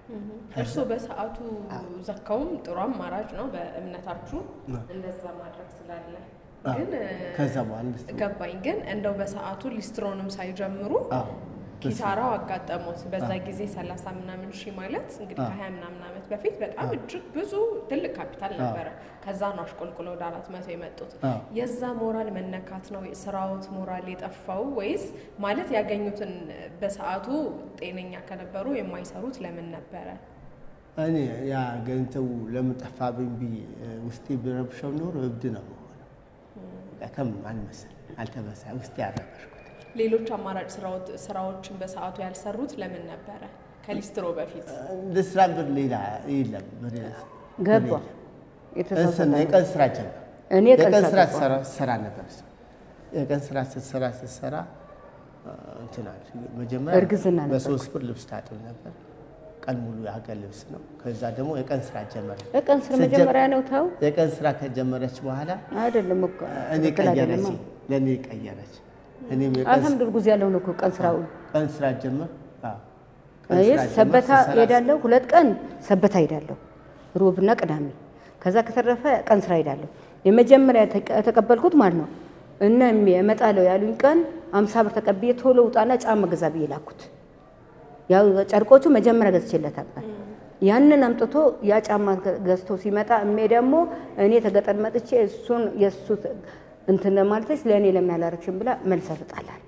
እርስዎ በሰዓቱ ዘካውም ጥሩ አማራጭ ነው በእምነታችሁ እንደዛ ማድረግ ስላለ ግን ከዛ በኋላ ሊስትሮ ገባኝ። ግን እንደው በሰዓቱ ሊስትሮንም ሳይጀምሩ አዎ ኪሳራው አጋጠሙት። በዛ ጊዜ ሰላሳ ምናምን ሺህ ማለት እንግዲህ ከሀያ ምናምን ዓመት በፊት በጣም እጅግ ብዙ ትልቅ ካፒታል ነበረ። ከዛ ነው አሽቆልቁሎ ወደ አራት መቶ የመጡት። አዎ። የዛ ሞራል መነካት ነው ስራዎት ሞራል የጠፋው ወይስ ማለት ያገኙትን በሰዓቱ ጤነኛ ከነበሩ የማይሰሩት ለምን ነበረ? እኔ ያ ገንዘቡ ለምን ጠፋብኝ ብዬ ውስጤ ቢረብሸው ኖሮ እብድ ነው መሆነው። ከም አልመሰል አልተመሳ ውስጤ ያረበሽኩት ሌሎች አማራጭ ስራዎት- ስራዎችን በሰዓቱ ያልሰሩት ለምን ነበረ? ከሊስትሮ በፊት ለስራ ብር ሌላ የለም ብር ገባ እንትን የተሳሳተ የቀን ስራ ጀመር እኔ የቀን የቀን ስራ ስራ ትሰራ ትሰራ ነበር እሷ። የቀን ስራ ስትሰራ ስትሰራ አ፣ እንትን አለ መጀመሪያ እርግዝና ነበር በሶስት ብር ልብስ ታጥብ ነበር። ቀን ሙሉ የሀገር ልብስ ነው። ከዛ ደግሞ የቀን ስራ ጀመረ። የቀን ስራ ስትጀ- መጀመሪያ ነው ተው የቀን ስራ ከጀመረች በኋላ አይደለም እኮ እኔ ትክክል ቀየረች፣ አይደለም። ለእኔ ቀየረች። እኔም የቀን አልሐምዱሊላህ ጉዝ ያለው ነው እኮ ቀን ስራው ቀን ስራ ጀመር። አዎ፣ ቀን እኔ ስራ ጀመር። ሰበታ ስሰራ- ሄዳለሁ። ሁለት ቀን ሰበታ ሄዳለሁ፣ ሮብና ቅዳሜ። ከዛ ከተረፈ ቀን ስራ ሄዳለሁ። የመጀመሪያ የተቀ- የተቀበልኩት ማለት ነው እነ እሜ እመጣለሁ ያሉኝ ቀን አምሳ ብር ተቀብዬ ቶሎ ውጣና ጫማ ገዛ ብዬ ላኩት። ያው ጨርቆቹ መጀመሪያ ገዝቼለት ነበር። ያንን አምጥቶ ያ ጫማ ገ- ገዝቶ ሲመጣ እሜ ደግሞ እኔ ተገጠር መጥቼ እሱን የእሱ እንትን ማለተች ለእኔ ለምን ያላረግሽም ብላ መልስ ትጣላል።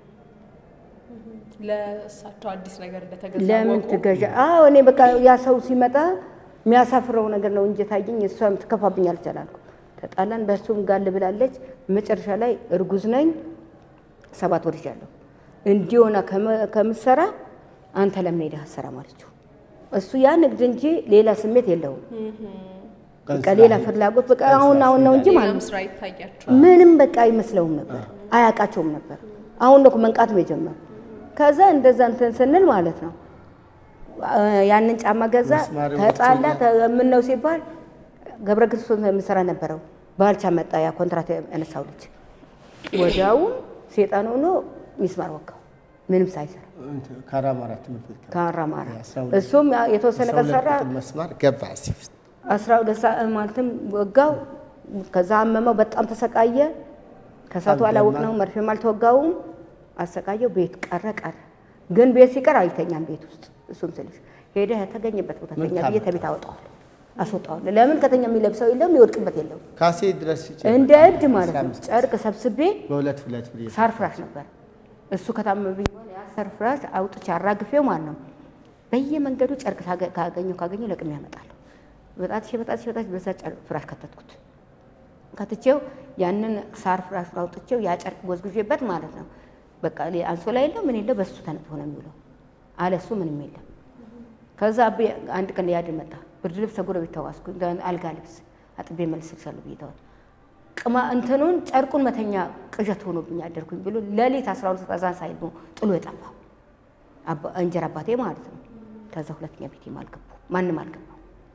ለእሳቸው አዲስ ነገር እንደተገዛ ለምን ወቁ። ትገዣ? አዎ እኔ በቃ ያ ሰው ሲመጣ የሚያሳፍረው ነገር ነው እንጂ ታየኝ። እሷም ትከፋብኛለች አላልኩ። ተጣላን። በእሱም ጋል ብላለች። መጨረሻ ላይ እርጉዝ ነኝ፣ ሰባት ወር ይዣለሁ። እንዲሆና ከምትሰራ አንተ ለምን ሄደህ አትሰራም አለችው። እሱ ያ ንግድ እንጂ ሌላ ስሜት የለውም። ቀን በቃ ስራ ሌላ ሄድ- ፍላጎት በቃ ቀን አሁን ስራ አሁን ነው እንጂ ሌላም ማለት ነው ስራ ይታያቸው ምንም በቃ አይመስለውም ነበር፣ አያውቃቸውም ነበር። አሁን ነው እኮ መንቃት ነው የጀመረው። ከዛ እንደዛ እንትን ስንል ማለት ነው አ፣ ያንን ጫማ ገዛ፣ ምስማር ተጣላ። ወቅቶኛል። ምን ነው ሲባል ገብረ ክርስቶስ የምሰራ ነበረው ባልቻ መጣ፣ ያ ኮንትራት ያነሳው ልጅ ወዲያውም ሴጣን ሆኖ ሚስማር ወጋው፣ ምንም ሳይሰራ እንትን ካራማራ ትምህርት ቤት ገባ። ካራማራ። የአስራ ሁለት- እሱም ያ የተወሰነ አስራ ቀን ሁለት ሰራ፣ ቁጥር መስማር ገባ እዚህ ውስጥ። አስራ ሁለት ሰዓት ማለትም ወጋው። ከዛ አመመው፣ በጣም ተሰቃየ። ከሳቱ አልደማ። አላወቅ ነው መርፌም አልተወጋውም። አሰቃየው። ቤት ቀረ ቀረ። ግን ቤት ሲቀር አይተኛም ቤት ውስጥ እሱም ስልሽ ሄደ የተገኘበት ቦታ ምን ተኛ ብዬ ታመጣ? ተቤት አወጣዋለሁ አስወጣዋለሁ። ለምን ከተኛ የሚለብሰው የለም የሚወድቅበት የለም። ካሴ ድረስ ሲጭን እንደ እብድ ማለት ነው። 15 ጨርቅ ሰብስቤ በሁለት ሁለት ብር ሳር ፍራሽ ነበር እሱ ከታመመብኝ በኋላ ያ ሳር ፍራሽ አውጥቼ አራግፌው ማለት ነው። በየመንገዱ ጨርቅ ሳገ- ካገኘው ካገኘው ለቅሜ ያመጣለሁ። በጣትሽ በጣትሽ በጣትሽ በዛ ጨርቅ ፍራሽ ከተትኩት። ከትቼው ያንን ሳር ፍራሽ አውጥቼው ያ ጨርቅ ጎዝጉዤበት ማለት ነው። በቃ ሌ- አንሶላ የለው ምን የለው በሱ ተነጥፎ ነው የሚውለው። አለ እሱ ምንም የለም። ከዛ አቤ አንድ ቀን ያድን መጣ። ብርድ ልብስ ተጎረቤት ተዋስኩ። አልጋ ልብስ አጥቤ መልስልሻለሁ ብዬ ተዋል ቅማ እንትኑን ጨርቁን መተኛ ቅዠት ሆኖብኝ አደርኩኝ ብሎ ሌሊት 12 ሰዓት እዛን ሳይል ነው ጥሎ የጠፋው አባ- እንጀራ አባቴ ማለት ነው። ከዛ ሁለተኛ ቤቴም አልገባው ማንም አልገባው።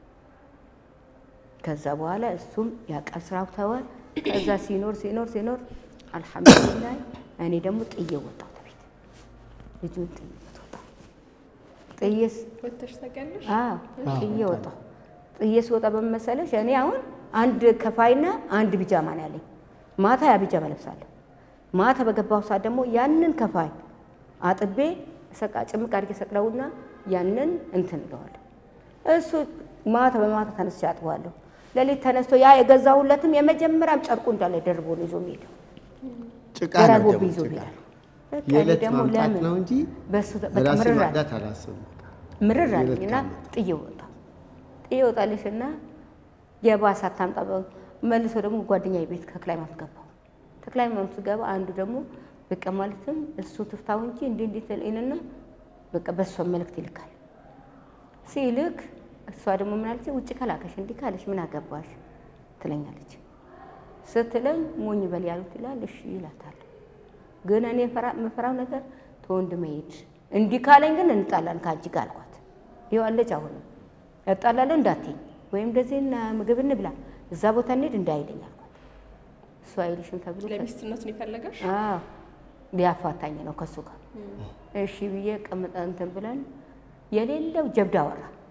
ከዛ በኋላ እሱም ያቃል ስራው ተወ። ከዛ ሲኖር ሲኖር ሲኖር አልሐምዱሊላህ እኔ ደግሞ ጥዬ ወጣሁ ተቤት ልጁን ጥዬ ወጣሁ። ጥዬ ስ- ወተሽ ታውቂያለሽ? አዎ ጥዬ ወጣሁ። ጥዬ ስወጣ በመሰለሽ እኔ አሁን አንድ ከፋይና አንድ ቢጃማ ነው ያለኝ። ማታ ያ ቢጃማ ለብሳለሁ። ማታ በገባሁ ሰዓት ደግሞ ያንን ከፋይ አጥቤ ሰቃ ጭምቅ አድርጌ ሰቅለውና ያንን እንትን እለዋለሁ። እሱ ማታ በማታ ተነስቼ አጥበዋለሁ። ሌሊት ተነስቶ ያ የገዛሁለትም የመጀመሪያም ጨርቁ እንዳለ ደርቦ ነው ይዞ የሚሄደው። ጭቃ ነው ደራርቦ ደግሞ ይዞ ጭቃ። ይሄዳል። በቃ እኔ የዕለት ደግሞ ማምጣት ለምን ነው እንጂ በሱ በቃ ራሴ ምርር አለ። ማምጣት አላስብም። ምርር የዕለት አለኝና ቀን ጥዬ ወጣሁ። ጥዬ ወጣልሽና የባሰ አታምጣ በ- መልሶ ደግሞ ጓደኛዬ ቤት ተክለ ሃይማኖት ገባሁ። ተክለ ሃይማኖት ስገባ አንዱ ደግሞ በቃ ማለትም እሱ ትፍታው እንጂ እንዲህ እንዲህ ትልና በቃ በእሷ መልእክት ይልካል። ሲልክ እሷ ደግሞ ምን አለች? ውጭ ከላከሽ እንዲህ ካለሽ ምን አገባሽ ትለኛለች። ስትለኝ ሞኝ በል ያሉት ይላል። እሺ ይላታል። ግን እኔ ፈራ- የምፈራው ነገር ተወንድ መሄድ እንዲህ ካለኝ ግን እንጣላን ከአንቺ ጋር አልኳት። ይዋለች አሁንም እጣላለሁ እንዳትኝ ወይም እንደዚህ እና ምግብ እንብላ እዛ ቦታ እንሂድ እንዳይለኝ አልኳት። እሱ አይልሽም ተብሎ ለሚስትነት ነው የፈለገሽ? አዎ ሊያፋታኝ ነው ከሱ ጋር። እሺ ብዬ ቀምጠ እንትን ብለን የሌለው ጀብድ አወራ።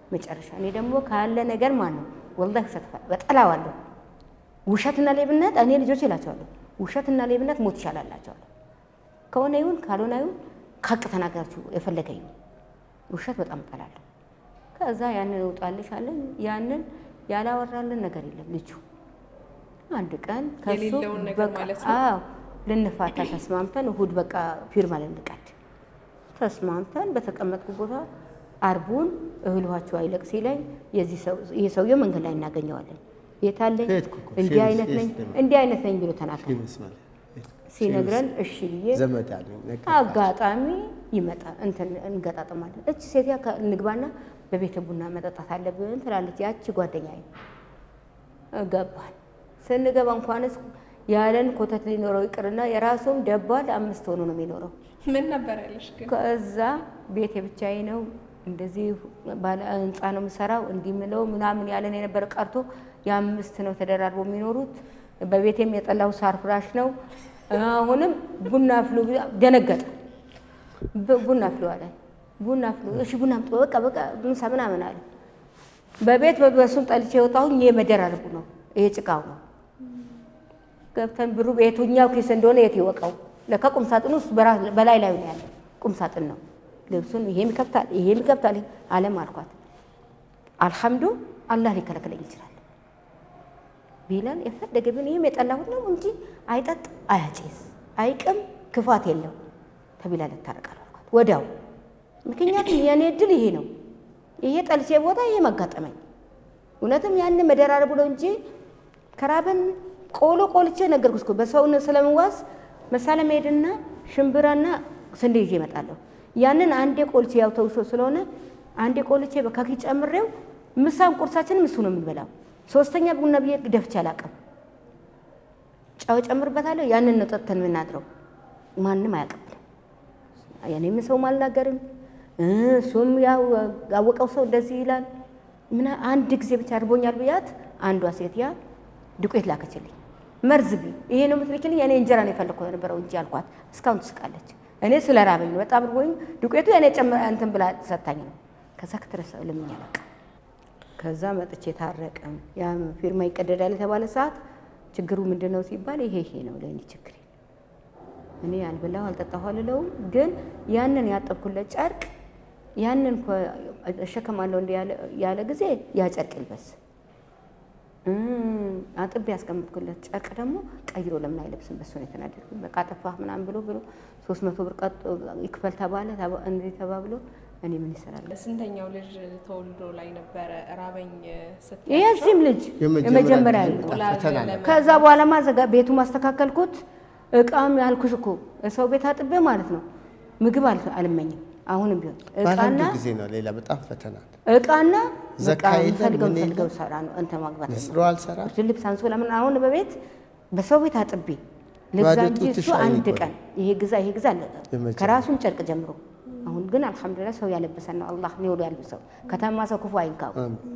መጨረሻ እኔ ደግሞ ካለ ነገር ማን ነው ወላሂ ውሸት በጠላዋለሁ። ውሸትና ሌብነት እኔ ልጆች ይላቸዋለሁ። ውሸትና ሌብነት ሞት ይሻላላቸዋለሁ። ከሆነ ይሁን ካልሆነ ይሁን ከሀቅ ተናገራችሁ የፈለገ ይሁን። ውሸት በጣም እጠላለሁ። ከዛ ያንን እውጣልሽ አለን። ያንን ያላወራልን ነገር የለም ልጁ አንድ ቀን ከሱ የሌለውን ነገር በቃ ማለት ነው። አዎ ልንፋታ ተስማምተን እሁድ በቃ ፊርማ ልንቀድ ተስማምተን በተቀመጥኩ ቦታ አርቡን እህል ውሃችሁ አይለቅ ሲለኝ የዚህ ሰው ይሄ ሰውዬው መንገድ ላይ እናገኘዋለን። የታለኝ ሄድኩ እኮ እንዲህ ሼምስ አይነት ነኝ ሼምስ እንዲህ አይነት ነኝ ብሎ ተናገረ። ይመስላል ሲነግረን እሺ ብዬ ዘመድ አለኝ ነገር አጋጣሚ ይመጣል እንትን እንገጣጠማለን። እች ሴትያ ከ- እንግባና በቤተ ቡና መጠጣት አለብን ትላለች። ያቺ ጓደኛዬ ገባል። ስንገባ እንኳንስ ያለን ኮተት ሊኖረው ይቅርና የራሱም ደባል አምስት ሆኖ ነው የሚኖረው። ምን ነበር ያለሽ ግን? ከዛ ቤት የብቻዬ ነው እንደዚህ ባለ ህንፃ ነው የምሰራው እንዲህ ምለው ምናምን ያለን የነበረ ቀርቶ የአምስት ነው ተደራርቦ የሚኖሩት። በቤቴም የጠላው ሳር ፍራሽ ነው። አሁንም ቡና ፍሉ ደነገጠ። ብ- ቡና ፍሉ አለ። ቡና ፍሉ እሺ፣ ቡና አምጡ በቃ በቃ ምሳ ምናምን አለ። በቤት በሱም ጠልቼ የወጣሁኝ ይሄ መደራረቡ ነው፣ ይሄ ጭቃው ነው። ገብተን ብሩ የቱኛው ኪስ እንደሆነ የት ይወቀው። ለካ ቁም ሳጥኑ ውስጥ በራ- በላይ ላይ ነው ያለ ቁም ሳጥን ነው። ልብሱን ይሄም ይከብታል፣ ይሄም ይከብታል። አለም አልኳት። አልሐምዱ አላህ ሊከለክለኝ ይችላል ቢላል የፈለገ ቢሆን ይህም የጠላሁት ነው እንጂ አይጠጥ፣ አያጭስ፣ አይቅም፣ ክፋት የለው ተቢላል እታረቃለሁ አልኳት ወዲያው። ምክንያቱም የእኔ እድል ይሄ ነው። ይሄ ጠልቼ ቦታ ይሄ መጋጠመኝ። እውነትም ያን መደራረቡ ነው እንጂ ከራበን ቆሎ ቆልቼ ነገርኩሽ እኮ በሰውን ስለምዋስ መሳለም ሄድና ሽምብራና ስንዴ ይዤ እመጣለሁ። ያንን አንዴ ቆልቼ ያው ተውሾ ስለሆነ አንዴ ቆልቼ በካኪ ጨምሬው ምሳም ቁርሳችንም እሱ ነው የምንበላው። ሶስተኛ ቡና ብዬ ደፍቼ አላውቅም። ጨው ጨምርበታለሁ። ያንን ነው ጠጥተን የምናድረው። ማንም አያውቅብንም። የኔም ሰውም አልናገርም። እሱም ያው ያወቀው ሰው እንደዚህ ይላል። ምን አንድ ጊዜ ብቻ አድርቦኛል ብያት አንዷ ሴት ያ ዱቄት ላከችልኝ። መርዝ ቢ ይሄ ነው የምትልኪልኝ? እኔ እንጀራ ነው የፈለግኩ የነበረው እንጂ አልኳት። እስካሁን ትስቃለች። እኔ ስለ ራበኝ ነው በጣም ርቦኝ ዱቄቱ የኔ ጨምራ እንትን ብላ ሰታኝ ነው። ከዛ ክትረሳ ልምኛ በቃ ከዛ መጥቼ ታረቅም ያ ፊርማ ይቀደዳል የተባለ ሰዓት ችግሩ ምንድን ነው ሲባል ይሄ ይሄ ነው ለእኔ ችግር እኔ ያልበላሁ አልጠጣሁ አልለውም። ግን ያንን ያጠብኩለት ጨርቅ ያንን እኮ እሸከማለሁ እንደ ያለ- ያለ ጊዜ ያ ጨርቅ ይልበስ እም፣ አጥቤ ያስቀምጥኩለት ጨርቅ ደግሞ ቀይሮ ለምን አይለብስም? በሱ ነው የተናደድኩት። በቃ አጠፋህ ምናምን ብሎ ብሎ ሶስት መቶ ብር ቀጥ ይክፈል ተባለ። ተባ- እንዲህ ተባብሎ እኔ ምን ይሰራል? ስንተኛው ልጅ ተወልዶ ላይ ነበረ ራበኝ ስትል የዚህም ልጅ የመጀመሪያ የመጀመሪያ ጊዜ ልጅ በጣም ፈተና ነው። ከዛ በኋላ ማዘጋ ቤቱ ማስተካከልኩት። እቃም ያልኩሽ እኮ ሰው ቤት አጥቤ ማለት ነው። ምግብ አል- አልመኝም። አሁንም ቢሆን በአንድ እቃና ጊዜ ነው። ሌላ በጣም ፈተና ነው። እቃና ዘካ በቃ የለም፣ ፈልገው ምን ፈልገው የለም። ሰራ ነው እንትን ማግባት ንስሮ አልሰራ ልብስ አንሶላ ምን አሁን በቤት በሰው ቤት አጥቤ ልግዛ ባዶ እንጂ ጡትሽ እሱ አንድ አይጎዳም። ቀን ይሄ ግዛ ይሄ ግዛ አለ የመጀመሪያ። ከራሱን ጨርቅ ጀምሮ። አሁን ግን አልሐምዱሊላህ ሰው ያለበሰን ነው። አላህ ኒውሉ ያልብሰው። ከተማ ሰው ክፉ አይንካው።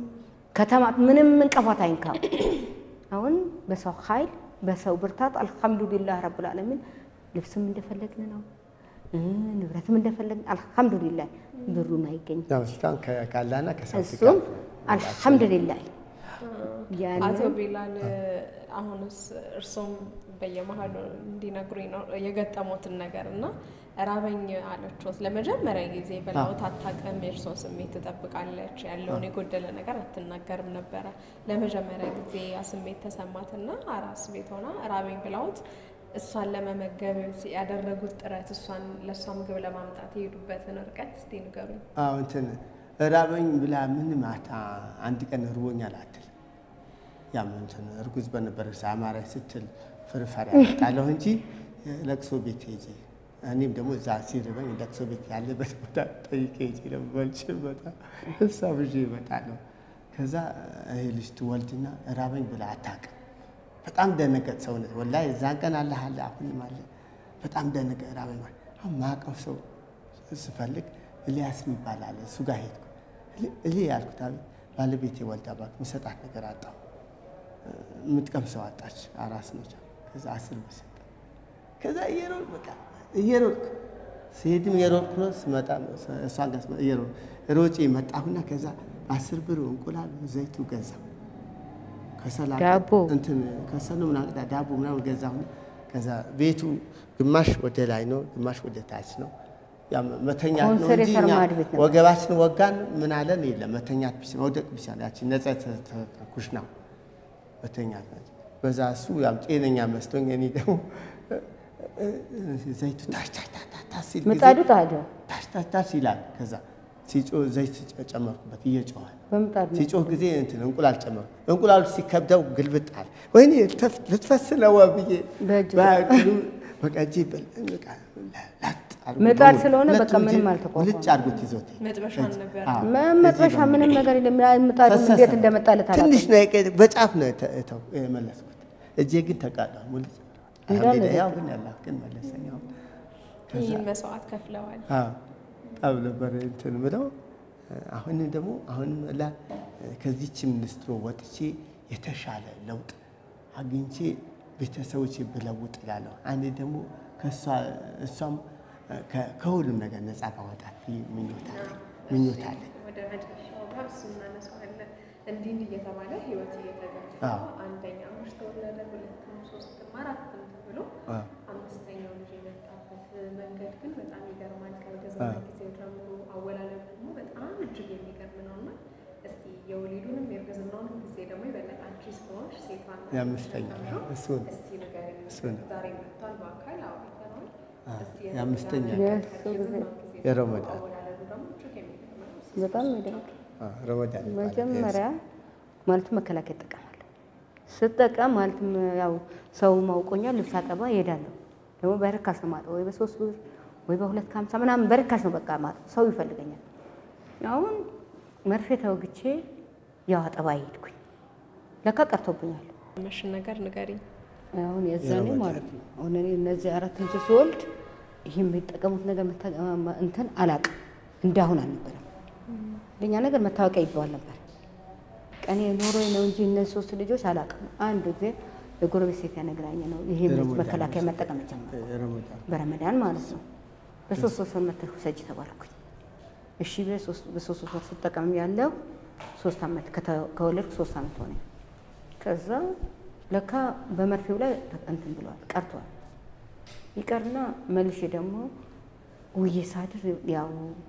ከተማ ምንም እንቅፋት አይንካው። አሁን በሰው ኃይል በሰው ብርታት አልሐምዱሊላህ ረብል ዓለሚን ልብስም እንደፈለግን ነው እ ንብረትም እንደፈለግን አልሐምዱሊላህ። ብሩን አይገኝ ያው እስካሁን ከ- ካላና ከሳውዲ እሱም ጋር አልሐምዱሊላህ አቶ ያንን ቢላል አሁንስ እርሶም በየመሀሉ እንዲነግሩኝ ነው የገጠሙትን ነገር እና ራበኝ አለችዎት። ለመጀመሪያ ጊዜ በላዎት አታውቅም። የእርሶን ስሜት ትጠብቃለች። ያለውን የጎደለ ነገር አትናገርም ነበረ። ለመጀመሪያ ጊዜ ያ ስሜት ተሰማትና አራስ ቤት ሆና ራበኝ ብላዎት እሷን ለመመገብ ያደረጉት ጥረት እሷን ለእሷ ምግብ ለማምጣት የሄዱበትን ርቀት እስቲ ንገሩኝ። አዎ እንትን ራበኝ ብላ ምን ማታ አንድ ቀን እርቦኛል አትል። ያም እንትን እርጉዝ በነበረ አማራኝ ስትል ፍርፋሪ ያመጣለሁ እንጂ ለቅሶ ቤት ሄጄ እኔም ደግሞ እዛ ሲርበኝ ለቅሶ ቤት ያለበት ቦታ ጠይቄ ሄጄ ደግሞ በልቼ እመጣ እሷ ብዤ እመጣለሁ። ከዛ ይሄ ልጅ ትወልድና ራበኝ ብላ አታውቅም። በጣም ደነገጥ ሰውነት ወላሂ እዛን ቀን አለ አለ አሁንም አለ። በጣም ደነገጥ ራበኝ ማለት አሁን ማቀፍ ሰው ስፈልግ ኤልያስ የሚባል አለ እሱ ጋር ሄድኩ። እሌ ያልኩት አቤት ባለቤቴ ወልዳ እባክህ የምሰጣት ነገር አጣሁ። የምትቀምሰው አጣች። አራስ ነች። ከዛ አስር ብር ሰጠ። ከዛ እየሮጥኩ በቃ እየሮጥኩ ስሄድም እየሮጥኩ ነው፣ ስመጣ እሷን ጋር ስመጣ እየሮጥኩ ሮጬ መጣሁና ከዛ አስር ብር እንቁላል ዘይቱ ገዛ ከሰላ ዳቦ? እንትን ከሰሉ ምናምን ዳቦ ምናምን ገዛሁ። ከዛ ቤቱ ግማሽ ወደ ላይ ነው፣ ግማሽ ወደ ታች ነው። ያ መተኛት ነው ኮንሰር እንጂ የሰርማ እኛ ቤት ነበር። ወገባችን ወጋን ምን አለን የለም። መተኛት ብቻ መውደቅ ብቻ ነው። ያቺ ነጻ ኩሽናው መተኛት ናት። በዛ እሱ ያም ጤነኛ መስሎኝ እኔ ደግሞ ዘይቱ ታች ታች ታች ታች ታች ሲል ጊዜ ምጣዱ ታዲያ ታች ታች ታች ይላል። ከዛ ሲጮህ ዘይት ጨመርኩበት እየጮኸ በምጣዱ ነው። ሲጮህ ጊዜ እንትን እንቁላል ጨመርኩ። እንቁላሉ ሲከብደው ግልብጥ አለ። ወይኔ ተፍ- ልትፈስ ነው ብዬ በእጅ በእጅ በቃ እጄ በል በቃ ላጥ አድርጎ ምጣድ በሙሉ ስለሆነ በቃ ሁለቱም ምንም እጄ አልተቋቋመም። ልጭ አድርጎት ይዞት መጥበሻ ነበር። አዎ፣ መ- መጥበሻ እዚህ ምንም ነገር የለም። ያ ምጣዱ ፈሰሰ። እንዴት እንደመጣለት ትንሽ አላውቅም። ነው የቀ- በጫፍ ነው የተ- የተው- የመለስኩት። እጄ ግን ተቃጣ ሙልጭ። እንዳለ አልሐምዱሊላህ፣ ያው ግን ያላህ ግን መለሰኝ። አሁን ይህን መስዋዕት ከፍለዋል። አዎ፣ በጣም ነበር እንትን ምለው። አሁንም ደግሞ አሁንም ላ ከዚች ሚኒስትሮ ወጥቼ የተሻለ ለውጥ አግኝቼ ቤተሰቦች ብለውጥ እላለሁ። አንዴ ደግሞ ከእሷ እሷም ከ- ከሁሉም ነገር ነፃ ባወጣት ምኞት አለኝ ምኞት አለኝ። ወደ መጨረሻው ጋር እሱ እናነሳዋለን። እንዲህ እንዲህ እየተባለ ህይወት እየተገፋ አዎ። አንደኛ ልጅ ተወለደ፣ ሁለትም ሶስትም አራትም ብሎ አዎ። አምስተኛው ልጅ የመጣበት መንገድ ግን በጣም ይገርማል። ከእርግዝና አዎ። ጊዜው ጀምሮ አወላለዱ ደግሞ በጣም እጅግ የሚገርም ነው እና እስቲ የወሊዱንም የእርግዝናውንም ጊዜ ደግሞ የበለጠ አንቺ ስለሆንሽ ሴቷን የአምስተኛው እሱ ነው። እስቲ ንገሪኝ። እሱ ነው። ዛሬ መጥቷል በአካል አውርተነዋል። አዎ፣ እስቲ የአምስተኛ ቀን። የእርግዝናው ጊዜ የረመዳን አወላለዱ ደግሞ እጅግ የሚገርም ነው። በጣም ይደንቅ። አዎ፣ ረመዳን ይባላል። መጀመሪያ ማለትም መከላከያ እጠቀማለሁ። ስጠቀም ማለትም ያው ሰው ማውቆኛል፣ ልብስ አጠባ እሄዳለሁ። ደግሞ በርካሽ ነው ማጠው፣ ወይ በሶስት ብር ወይ በሁለት ከሀምሳ ምናምን በርካሽ ነው በቃ ማጠው። ሰው ይፈልገኛል። አሁን መርፌ ተወግቼ ያው አጠባ ሄድኩኝ። ለካ ቀርቶብኛል። መሽን ነገር ንገሪኝ። አሁን የዛኔ የረመዳን። ማለት ነው። አሁን እኔ እነዚህ አራት ልጆች ስወልድ ይህ የሚጠቀሙት ነገር መታ- እንትን አላቅም እንዳሁን አልነበረም። ለኛ ነገር መታወቂያ ይባል ነበር። ቀኔ ኖሮ ነው እንጂ እነዚህ ሶስት ልጆች አላቅም። አንድ ጊዜ የጎረቤት ሴት ያነግራኝ ነው ይሄ የረመዳን መከላከያ መጠቀም ጀመረ። ረመዳን በረመዳን ማለት ነው። በሶስት ሶስት ወር መተህ ውሰጂ ተባልኩኝ። እሺ በሶስት በሶስት ወር ስጠቀም ያለው ሶስት አመት ከተ- ከወለድኩ ሶስት አመት ሆነ። ከዛ ለካ በመርፌው ላይ እንትን ብሏል ቀርቷል። ይቀርና መልሼ ደግሞ ውዬ ሳድር ያው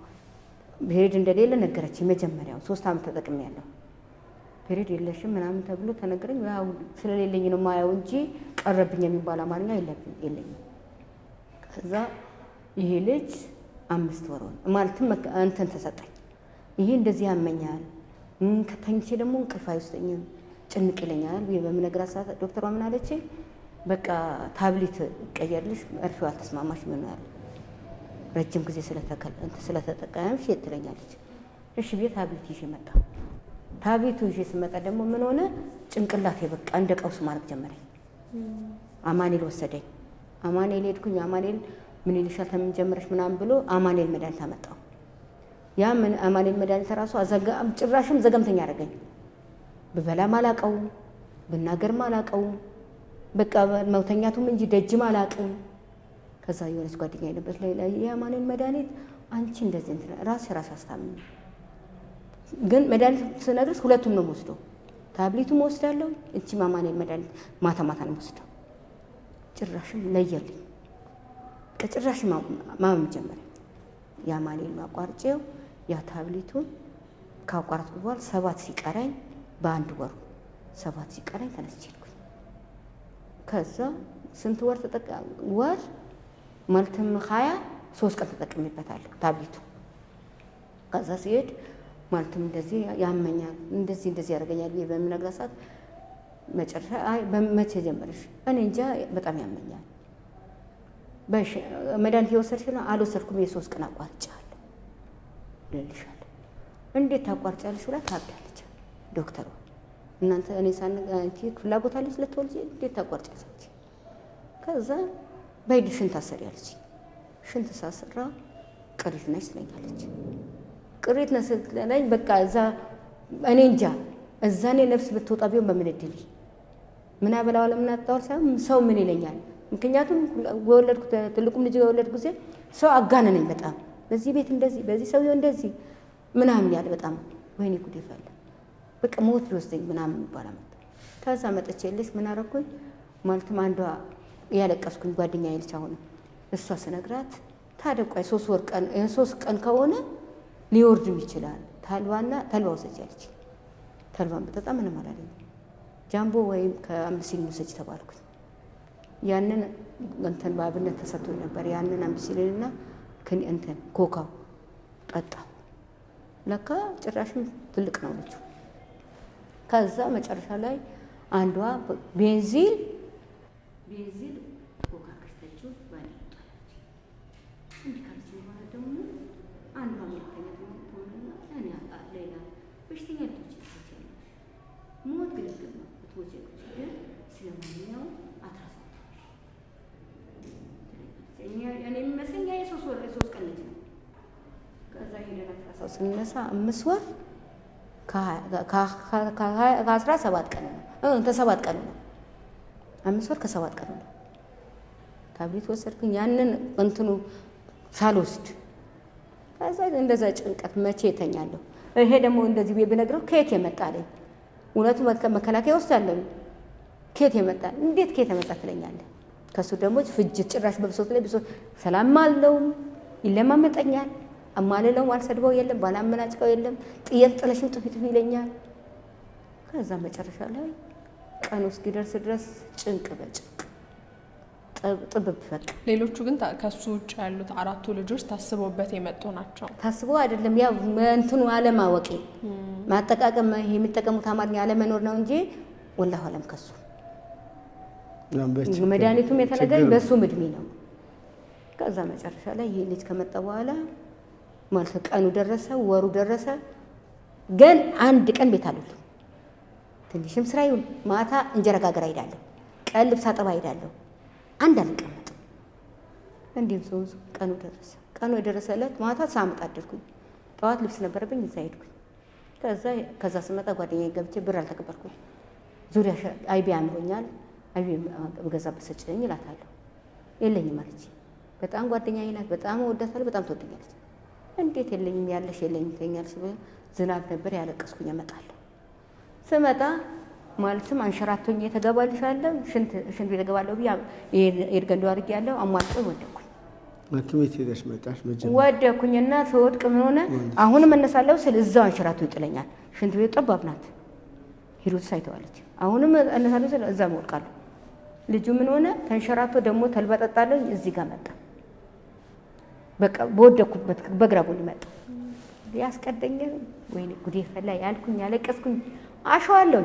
ፔሬድ እንደሌለ ነገረች። መጀመሪያው ሶስት አመት ተጠቅሜ ያለው ፔሬድ የለሽም ምናምን ተብሎ ተነገረኝ። ያው ስለሌለኝ ነው ማየው እንጂ ቀረብኝ የሚባል አማርኛ የለብኝ የለኝም። ከዛ ይሄ ልጅ አምስት ወር ሆነ ማለትም መከ- እንትን ተሰጠኝ። ይሄ እንደዚህ ያመኛል፣ እም፣ ከተኝቼ ደግሞ እንቅልፍ አይወስደኝም፣ ጭንቅ ይለኛል ብዬ በምነግራት ሰዓት ዶክተሯ ምን አለች? በቃ ታብሌት ቀየርልሽ፣ መርፌው አልተስማማሽ ምን ያለ ረጅም ጊዜ ስለተከል- እንትን ስለተጠቀምሽ ትለኛለች። እሺ ብዬ ታብሌት ይዤ መጣ። ታብሌቱ ይዤ ስመጣ ደግሞ ምን ሆነ? ጭንቅላቴ በቃ እንደ ቀውስ ማድረግ ጀመረኝ። አማኔል ወሰደኝ። አማኔል ሄድኩኝ። አማኔል ምን ይልሻል ተምን ጀመረሽ ምናምን ብሎ አማኔል መድኃኒት አመጣው። ያ ምን አማኔል መድኃኒት ራሱ አዘጋ ጭራሽም ዘገምተኛ አደረገኝ። ብበላም አላቀውም፣ ብናገርም አላቀውም። በቃ መውተኛቱም እንጂ ደጅም አላቅም። ከዛ የሆነች ጓደኛ የለበት ላይ ላይ የአማኔል መድኃኒት አንቺ እንደዚህ እንትን ራስ ራስ አስታምኝ ግን መድኃኒት ስነግርስ ሁለቱም ነው የምወስደው። ታብሌቱም ወስዳለሁ፣ እቺ አማኔል መድኃኒት ማታ ማታ ነው የምወስደው። ጭራሽም ለየልኝ። ከጭራሽ ማመም ጀመረ። የአማኔል ማቋርጬው ያ ታብሌቱን ካቋረጥኩ በኋላ ሰባት ሲቀረኝ በአንድ ወሩ ሰባት ሲቀረኝ ተነስቼ ሄድኩኝ። ከዛ ስንት ወር ተጠቀ ወር ማለትም ሀያ ሶስት ቀን ተጠቅሜበታለሁ ታብሌቱ። ከዛ ሲሄድ ማለትም እንደዚህ ያመኛል እንደዚህ እንደዚህ ያደርገኛል ብዬ በምነግራት ሰዓት መጨረሻ አይ በመቼ ጀመረሽ? እኔ እንጃ በጣም ያመኛል። በሽ መድኃኒት የወሰድሽ ነው? አልወሰድኩም። የሶስት ቀን አቋርጫለሁ እልልሻለሁ። እንዴት ታቋርጫለሽ ብላ ታብዳለች ዶክተሯ። እናንተ እኔ ሳን አንቺ ፍላጎት አለች ልትወልጂ እንዴት ታቋርጫለች? ከዛ በሂድ ሽንት አሰሪ አለች። ሽንት ሳስራ ቅሪት ነች ትለኛለች። ቅሪት ነች ስትለኝ በቃ እዛ እኔ እንጃ እዛ እኔ ነፍስ ብትወጣ ቢሆን በምን እድል ምን አበላዋ ለምን አጣዋል ሳይሆን ሰው ምን ይለኛል። ምክንያቱም በወለድኩ ትልቁም ልጅ በወለድኩ ጊዜ ሰው አጋነነኝ በጣም በዚህ ቤት እንደዚህ በዚህ ሰውዬው እንደዚህ ምናምን ያለ በጣም ወይኔ ጉዴ ፈላ በቃ ሞት ሊወስደኝ ምናምን የሚባል መጣ። ከዛ መጥቼ ልስ ምን አደረኩኝ ማለትም አንዷ እያለቀስኩኝ ጓደኛ ይልች አሁን እሷ ስነግራት ታዲያ ቆይ ሶስት ወር ቀን ሶስት ቀን ከሆነ ሊወርድም ይችላል ተልባና ተልባ ውሰጅ አለች። ተልባን በጠጣ ምንም አላለኝ። ጃምቦ ወይም ከአምስሊን ውሰጅ ተባልኩኝ። ያንን እንትን በአብነት ተሰጥቶኝ ነበር። ያንን አምስሊንና እንትን ኮካው ጠጣው። ለካ ጭራሽም ትልቅ ነው ልጁ። ከዛ መጨረሻ ላይ አንዷ ቤንዚል ቤንዚል ኮካ ከስተችው ባለ እንዲህ ካልች በኋላ ደግሞ አንዷ ሁለተኛ ትሆንና እኔ ሌላ በሽተኛ ልቶች ይችላል ሞት ግልግል ነው ብትወጪ ግን ስለማንኛውም አትራሳ እኔ የሚመስለኝ የሶስት ወር የሶስት ቀን ልጅ ነው። ከዛ ሄደን አትራሳው ስንነሳ አምስት ወር ከአስራ ሰባት ቀን ነው ከሰባት ቀን ነው። አምስት ወር ከሰባት ቀን ነው። ታብሌት ወሰድኩኝ ያንን እንትኑ ሳልወስድ ከዛ እንደዛ ጭንቀት መቼ የተኛለሁ። ይሄ ደግሞ እንደዚህ ቤ ብነግረው ከየት የመጣለኝ እውነቱ መከላከያ ውስጥ ያለኝ ከየት የመጣ እንዴት ከየት የመጣ ትለኛለህ። ከእሱ ደግሞ ፍጅት ጭራሽ በብሶት ላይ ብሶት ሰላም አለውም ይለማመጠኛል። አማልለውም አልሰድበው የለም ባላመናጭቀው የለም ጥየት ጥለሽም ጥፊ ጥፊ ይለኛል። ከዛ መጨረሻ ላይ ቀኑ እስኪደርስ ድረስ ጭንቅ በጭንቅ ጥብብ በቃ። ሌሎቹ ግን ከሱ ውጭ ያሉት አራቱ ልጆች ታስበውበት የመጡ ናቸው። ታስቦ አይደለም ያው እንትኑ አለማወቄ ማጠቃቀም ይሄ የሚጠቀሙት አማርኛ አለመኖር ነው እንጂ ወላሁ አለም ከሱ መድኃኒቱም የተነገረኝ በእሱም እድሜ ነው። ከዛ መጨረሻ ላይ ይሄ ልጅ ከመጣ በኋላ ማለት ቀኑ ደረሰ፣ ወሩ ደረሰ። ግን አንድ ቀን ቤት አሉት ትንሽም ስራ ይሁን ማታ እንጀራ ጋገር ሄዳለሁ፣ ቀን ልብስ አጠባ ሄዳለሁ። አንድ አልቀመጥም። እንዲሁም ሰው ቀኑ ደረሰ። ቀኑ የደረሰ ዕለት ማታ ሳመጣ አደርኩኝ። ጠዋት ልብስ ነበረብኝ እዛ ሄድኩኝ። ከዛ ከዛ ስመጣ ጓደኛዬ ገብቼ ብር አልተቀበልኩም። ዙሪያ አይቢ አምሮኛል፣ አይቢ በገዛበት ስጭኝ እላታለሁ። የለኝም አለች። በጣም ጓደኛዬ ናት፣ በጣም እወዳታለሁ፣ በጣም ትወደኛለች። እንዴት የለኝም ያለሽ የለኝም ትለኛለች። ዝናብ ነበር ያለቀስኩኝ። እመጣለሁ ስመጣ ማለትም አንሸራቶኝ የተገባልሻለሁ ሽንት ሽንት ቤት እገባለሁ ብዬ ኤድገንዶ አድርጌ ያለው አሟጦ ወደኩኝ። ሐኪም ቤት ሄደሽ መጣሽ? መጀመሪያ ወደኩኝ እና ስወድቅ ምን ሆነ? አሁንም እነሳለሁ ስል እዛው አንሸራቶ ይጥለኛል። ሽንት ቤት ጠባብ ናት። ሂሩት ሳይተዋለች። አሁንም እነሳለሁ ስል እዛ እወድቃለሁ። ልጁ ምን ሆነ? ተንሸራቶ ደግሞ ተልባ ጠጣለሁ። እዚህ ጋር መጣ። በቃ በወደኩበት በግራ ጎን መጣ። ያስቀደኝ ወይኔ ጉዴ ፈላ ያልኩኝ ያለቀስኩኝ አሸዋለሁ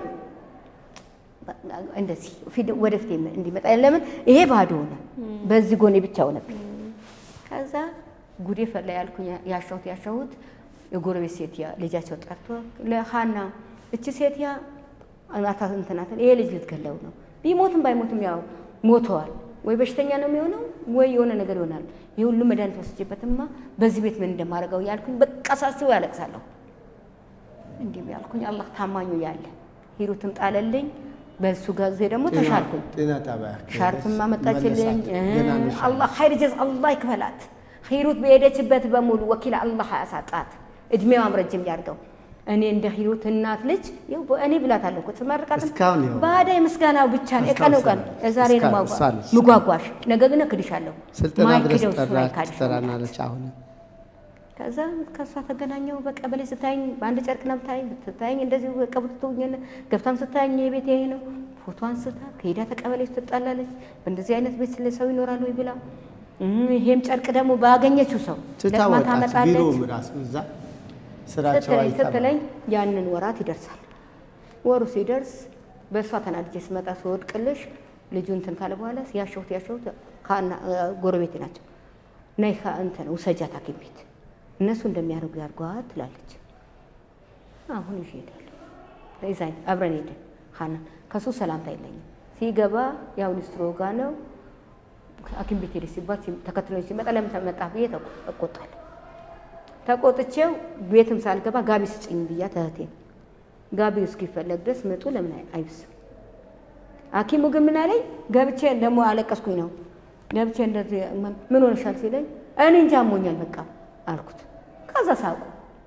እንደዚህ ወደፊት እንዲመጣ ለምን ይሄ ባዶ ሆነ፣ በዚህ ጎኔ ብቻ ሆነብኝ። ከዛ ጉዴ ፈላ ያልኩኝ ያሻሁት ያሻሁት የጎረቤት ሴት ልጃቸው ጠርቶ ለሀና እቺ ሴት ያ አናታ እንትናትን ይሄ ልጅ ልትገለው ነው፣ ቢሞትም ባይሞትም ያው ሞተዋል፣ ወይ በሽተኛ ነው የሚሆነው ወይ የሆነ ነገር ይሆናል። ይህ ሁሉ መድኃኒት ወስጄበትማ በዚህ ቤት ምን እንደማደርገው ያልኩኝ በቃ ሳስበው ያለቅሳለሁ። እንዲህ ያልኩኝ አላህ ታማኙ ያለ ሂሩትም ጣለልኝ። በሱ ጊዜ ደግሞ ተሻልኩኝ። ጤና ጣቢያ ሻርፕም አመጣችልኝ። አላህ ኸይር ጀዝ አላህ ይክፈላት። ሂሩት በሄደችበት በሙሉ ወኪል አላህ አያሳጣት፣ እድሜዋም ረጅም ያድርገው። እኔ እንደ ሂሩት እናት ልጅ ይኸው እኔ ብላታለሁ እኮ ትመርቃትም እስካሁን ይኸው ባዳ የምስጋናው ብቻ ነው የቀኑ ቀን ዛሬ ነው እስካሁን እሷ ምጓጓሽ፣ ነገ ግን እክድሻለሁ። ስልጠና ድረስ ማይክደው እሱ ጠራ አይካድሽም። ትጠራናለች። አሁን ከዛ ከእሷ ተገናኘው። በቀበሌ ስታይኝ በአንድ ጨርቅ ነው ብታይኝ ስታይኝ እንደዚሁ ቀብቶኝ ገብታም ስታይኝ የቤት ይሄ ነው ፎቶ አንስታ ከሄዳ ተቀበሌ ትጣላለች። በእንደዚህ አይነት ቤት ስለ ሰው ይኖራል ወይ ብላ እም፣ ይሄም ጨርቅ ደግሞ ባገኘችው ሰው ትታ ለቅማ ወጣች። ታመጣለች። ቢሮውም ራሱ እዛ ስራቸው ስትለኝ አይጠባም። ስትለኝ ያንን ወራት ይደርሳል። ወሩ ሲደርስ በእሷ ተናድጄ ስመጣ ስወድቅልሽ ልጁ እንትን ካለ በኋላ ያሸሁት ያሸሁት ከአና ጎረቤት ናቸው ነይ ከ- እንትን ውሰጃት ሐኪም ቤት እነሱ እንደሚያደርጉ ያድርጓት ትላለች። አሁን ይዤ እሄዳለሁ። ይዛኝ አብረን ሄድን። ሀና ከሱ ሰላምታ የለኝም። ሲገባ ያው ሊስትሮ ጋ ነው ሐኪም ቤት ሄደች ሲባል ሲ- ተከትሎኝ ሲመጣ ለምን መጣ ብዬ ተቆ- እቆጣለሁ። ተቆጥቼው ቤትም ሳልገባ ጋቢ ስጭኝ ብያት እህቴን ጋቢው እስኪፈለግ ድረስ ምጡ ለምን አይ- አይብስም? ሐኪሙ ግን ምን አለኝ? ገብቼ ደግሞ አለቀስኩኝ ነው ገብቼ እንደዚህ ምን ሆነሻል ሲለኝ እኔ እንጃ አሞኛል በቃ አልኩት። ከዛ ሳቁ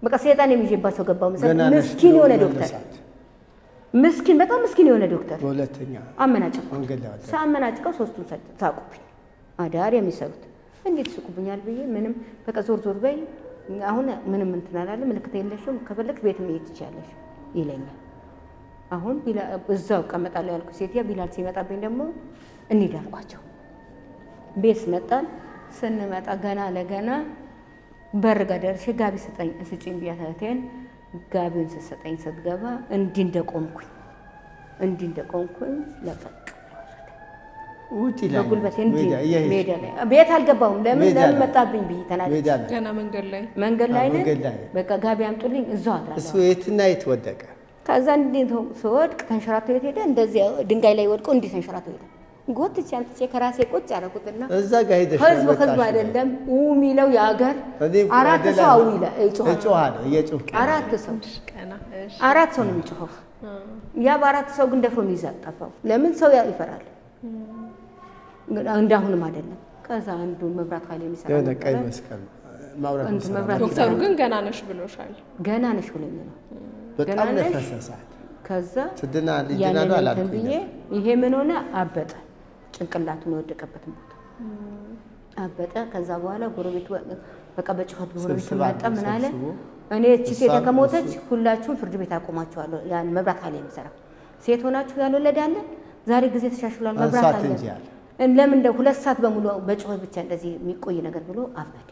በቃ ሰይጣን የሚይዤባቸው ገባው መሰለኝ። ገና ነሽ ምስኪን ብሎ የሆነ ዶክተር መነሳት። ምስኪን በጣም ምስኪን የሆነ ዶክተር በሁለተኛ አመናጨቁ መንገድ ላይ ወጣ። ሳመናጭቀው ሶስቱን ሰ- ሳቁብኝ። አዳር የሚሰሩት እንዴት ይስቁብኛል ብዬ ምንም በቃ ዞር ዞር በይ አሁን ምንም እንትን አላለ ምልክት የለሽም ከፈለግሽ ቤት መሄድ ትችያለሽ ይለኛል። አሁን ቢላ- እዛው እቀመጣለሁ ያልኩ ሴትያ ቢላል ሲመጣብኝ ደግሞ እንሂድ አልኳቸው። ቤት መጣን። ስንመጣ ገና ለገና በር ጋር ደርሼ ጋቢ ስጠኝ ስጭኝ ብያት እህቴን ጋቢውን ስትሰጠኝ ስትገባ እንዲህ እንደቆምኩኝ እንዲህ እንደቆምኩኝ ለቀቅ ውጪ ላይ በጉልበቴ ነሽ፣ እንዲህ ሜዳ እየሄድሽ ሜዳ ላይ ቤት አልገባሁም። ለምን ሜዳ ለምን ላይ። መጣብኝ ብዬ ተናደድኩ። ሜዳ ላይ ገና መንገድ ላይ መንገድ ላይ ነን። መንገድ ላይ። በቃ ጋቢ አምጡልኝ እዛው እሱ አድራለሁ። የትና የት ወደቀ? ከዛ እንዲህ ስወድቅ ተንሸራቶ የት ሄደ? እንደዚህ ድንጋይ ላይ ወድቆ እንዲህ ተንሸራቶ ሄደ። ጎትቼ አምጥቼ ከራሴ ቁጭ አደረኩትና እዛ ጋር ሄደሽ ህዝብ ያመጣሽው። ህዝብ አይደለም ው የሚለው የሀገር እኔ አራት ወደ ሰው ላይ አው ይላል ይጮሃል። እጮሃለሁ፣ እየጮህኩ አራት ሰው ቀና እሺ። አራት ሰው ነው የሚጮኸው። ያ በአራት ሰው ግን ደፍሮ የሚይዝ ጠፋው። ለምን ሰው ያ- ይፈራል። ግን እንዳሁንም አይደለም። ከዛ አንዱ መብራት ኃይል የሚሰራ የሆነ ቀይ ነበረ። መስቀል ማብራት እንትን መስቀል መብራት ዶክተሩ ግን ገና ነሽ ብሎሻል። ገና ነሽ ብሎኝ ነው። በጣም ገና ነሽ? ነፈሰሳት። ከዛ ትድና ያንን ልጅናሉ እንትን አላልኩኝ ብዬ ይሄ ምን ሆነ አበጠ፣ ጭንቅላቱን የወደቀበትን ቦታ አበጠ። ከዛ በኋላ ጎረቤቱ በቃ በጩኸት ጎረቤቱ ስብስብ መጣ። ምን አለ ሰብስቦ እኔ እቺ ሴት እሷም ከሞተች እሱ- ሁላችሁም ፍርድ ቤት አቆማችኋለሁ። ያን መብራት ኃይል የሚሰራ ሴት ሆናችሁ ያልወለደ አለ። ዛሬ ጊዜ ተሻሽሏል፣ መብራት አንሷት አለ። እንጂ አለ። ለምን እንደ ሁለት ሰዓት በሙሉ በጩኸት ብቻ እንደዚህ የሚቆይ ነገር ብሎ አበደ።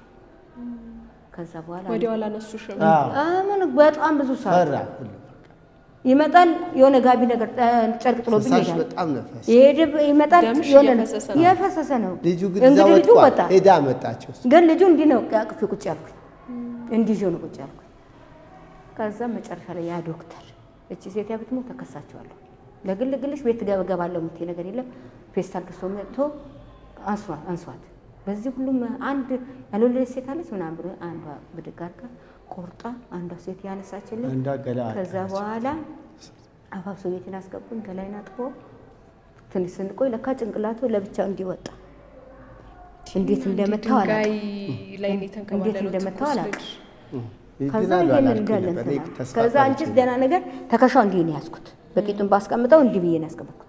ከዛ በኋላ ወዲያው አላነሱሽም። አዎ፣ አሁን በጣም ብዙ ሰዓት ፈራ ሁሉ ይመጣል። የሆነ ጋቢ ነገር እ፣ ጨርቅ ጥሎብኝ ፈሳሽ ይሄዳል። በጣም ነፈስ። ይሄድ ይመጣል። ደምሽ የሆነ እየፈሰሰ ነው። እየፈሰሰ ነው። ልጁ ግን እዛ እንግዲህ ልጁ ወጥቷል። ወጣ። ሄዳ መጣቸው። ግን ልጁ እንዲህ ነው አቅፌ ቁጭ ያልኩኝ፣ እንዲህ ይዤው ነው ቁጭ ያልኩኝ። ከዛ መጨረሻ ላይ ያ ዶክተር እቺ ሴት ብትሞት ተከሳቸዋለሁ፣ ለግል ግልሽ ቤት ገባለሁ የምትይ ነገር የለም። ፌስታል ገዝቶ መጥቶ አንሷት አንሷት። በዚህ ሁሉም አንድ ያልወለደች ሴት አለች ምናምን ብሎ አንዷ ብድግ አድርጋ ቆርጣ አንዷ ሴት ያነሳችልኝ። አንዷ ገላ ከዛ በኋላ አፋብሶ ቤትን አስገቡኝ። ገላይን አጥቦ ትንሽ ስንቆይ ለካ ጭንቅላቱ ለብቻ እንዲወጣ እንዴት እንደመታው ድንጋይ አላውቅም። ላይ ነው እንዴት የተንከባለለው እንደመታው ትኩስ አላውቅም። ልጅ። ከዛ ይድናሉ ይሄንን አላልኩኝ እንዳለ ነበር። እኔ እንትን ተስፋ ከዛ አንቺስ ቆርጬ ደህና ነገር ተከሻው እንዲህ ነው ያዝኩት። በቂጡን ባስቀምጠው እንዲህ ብዬ ነው ያስቀመጥኩት።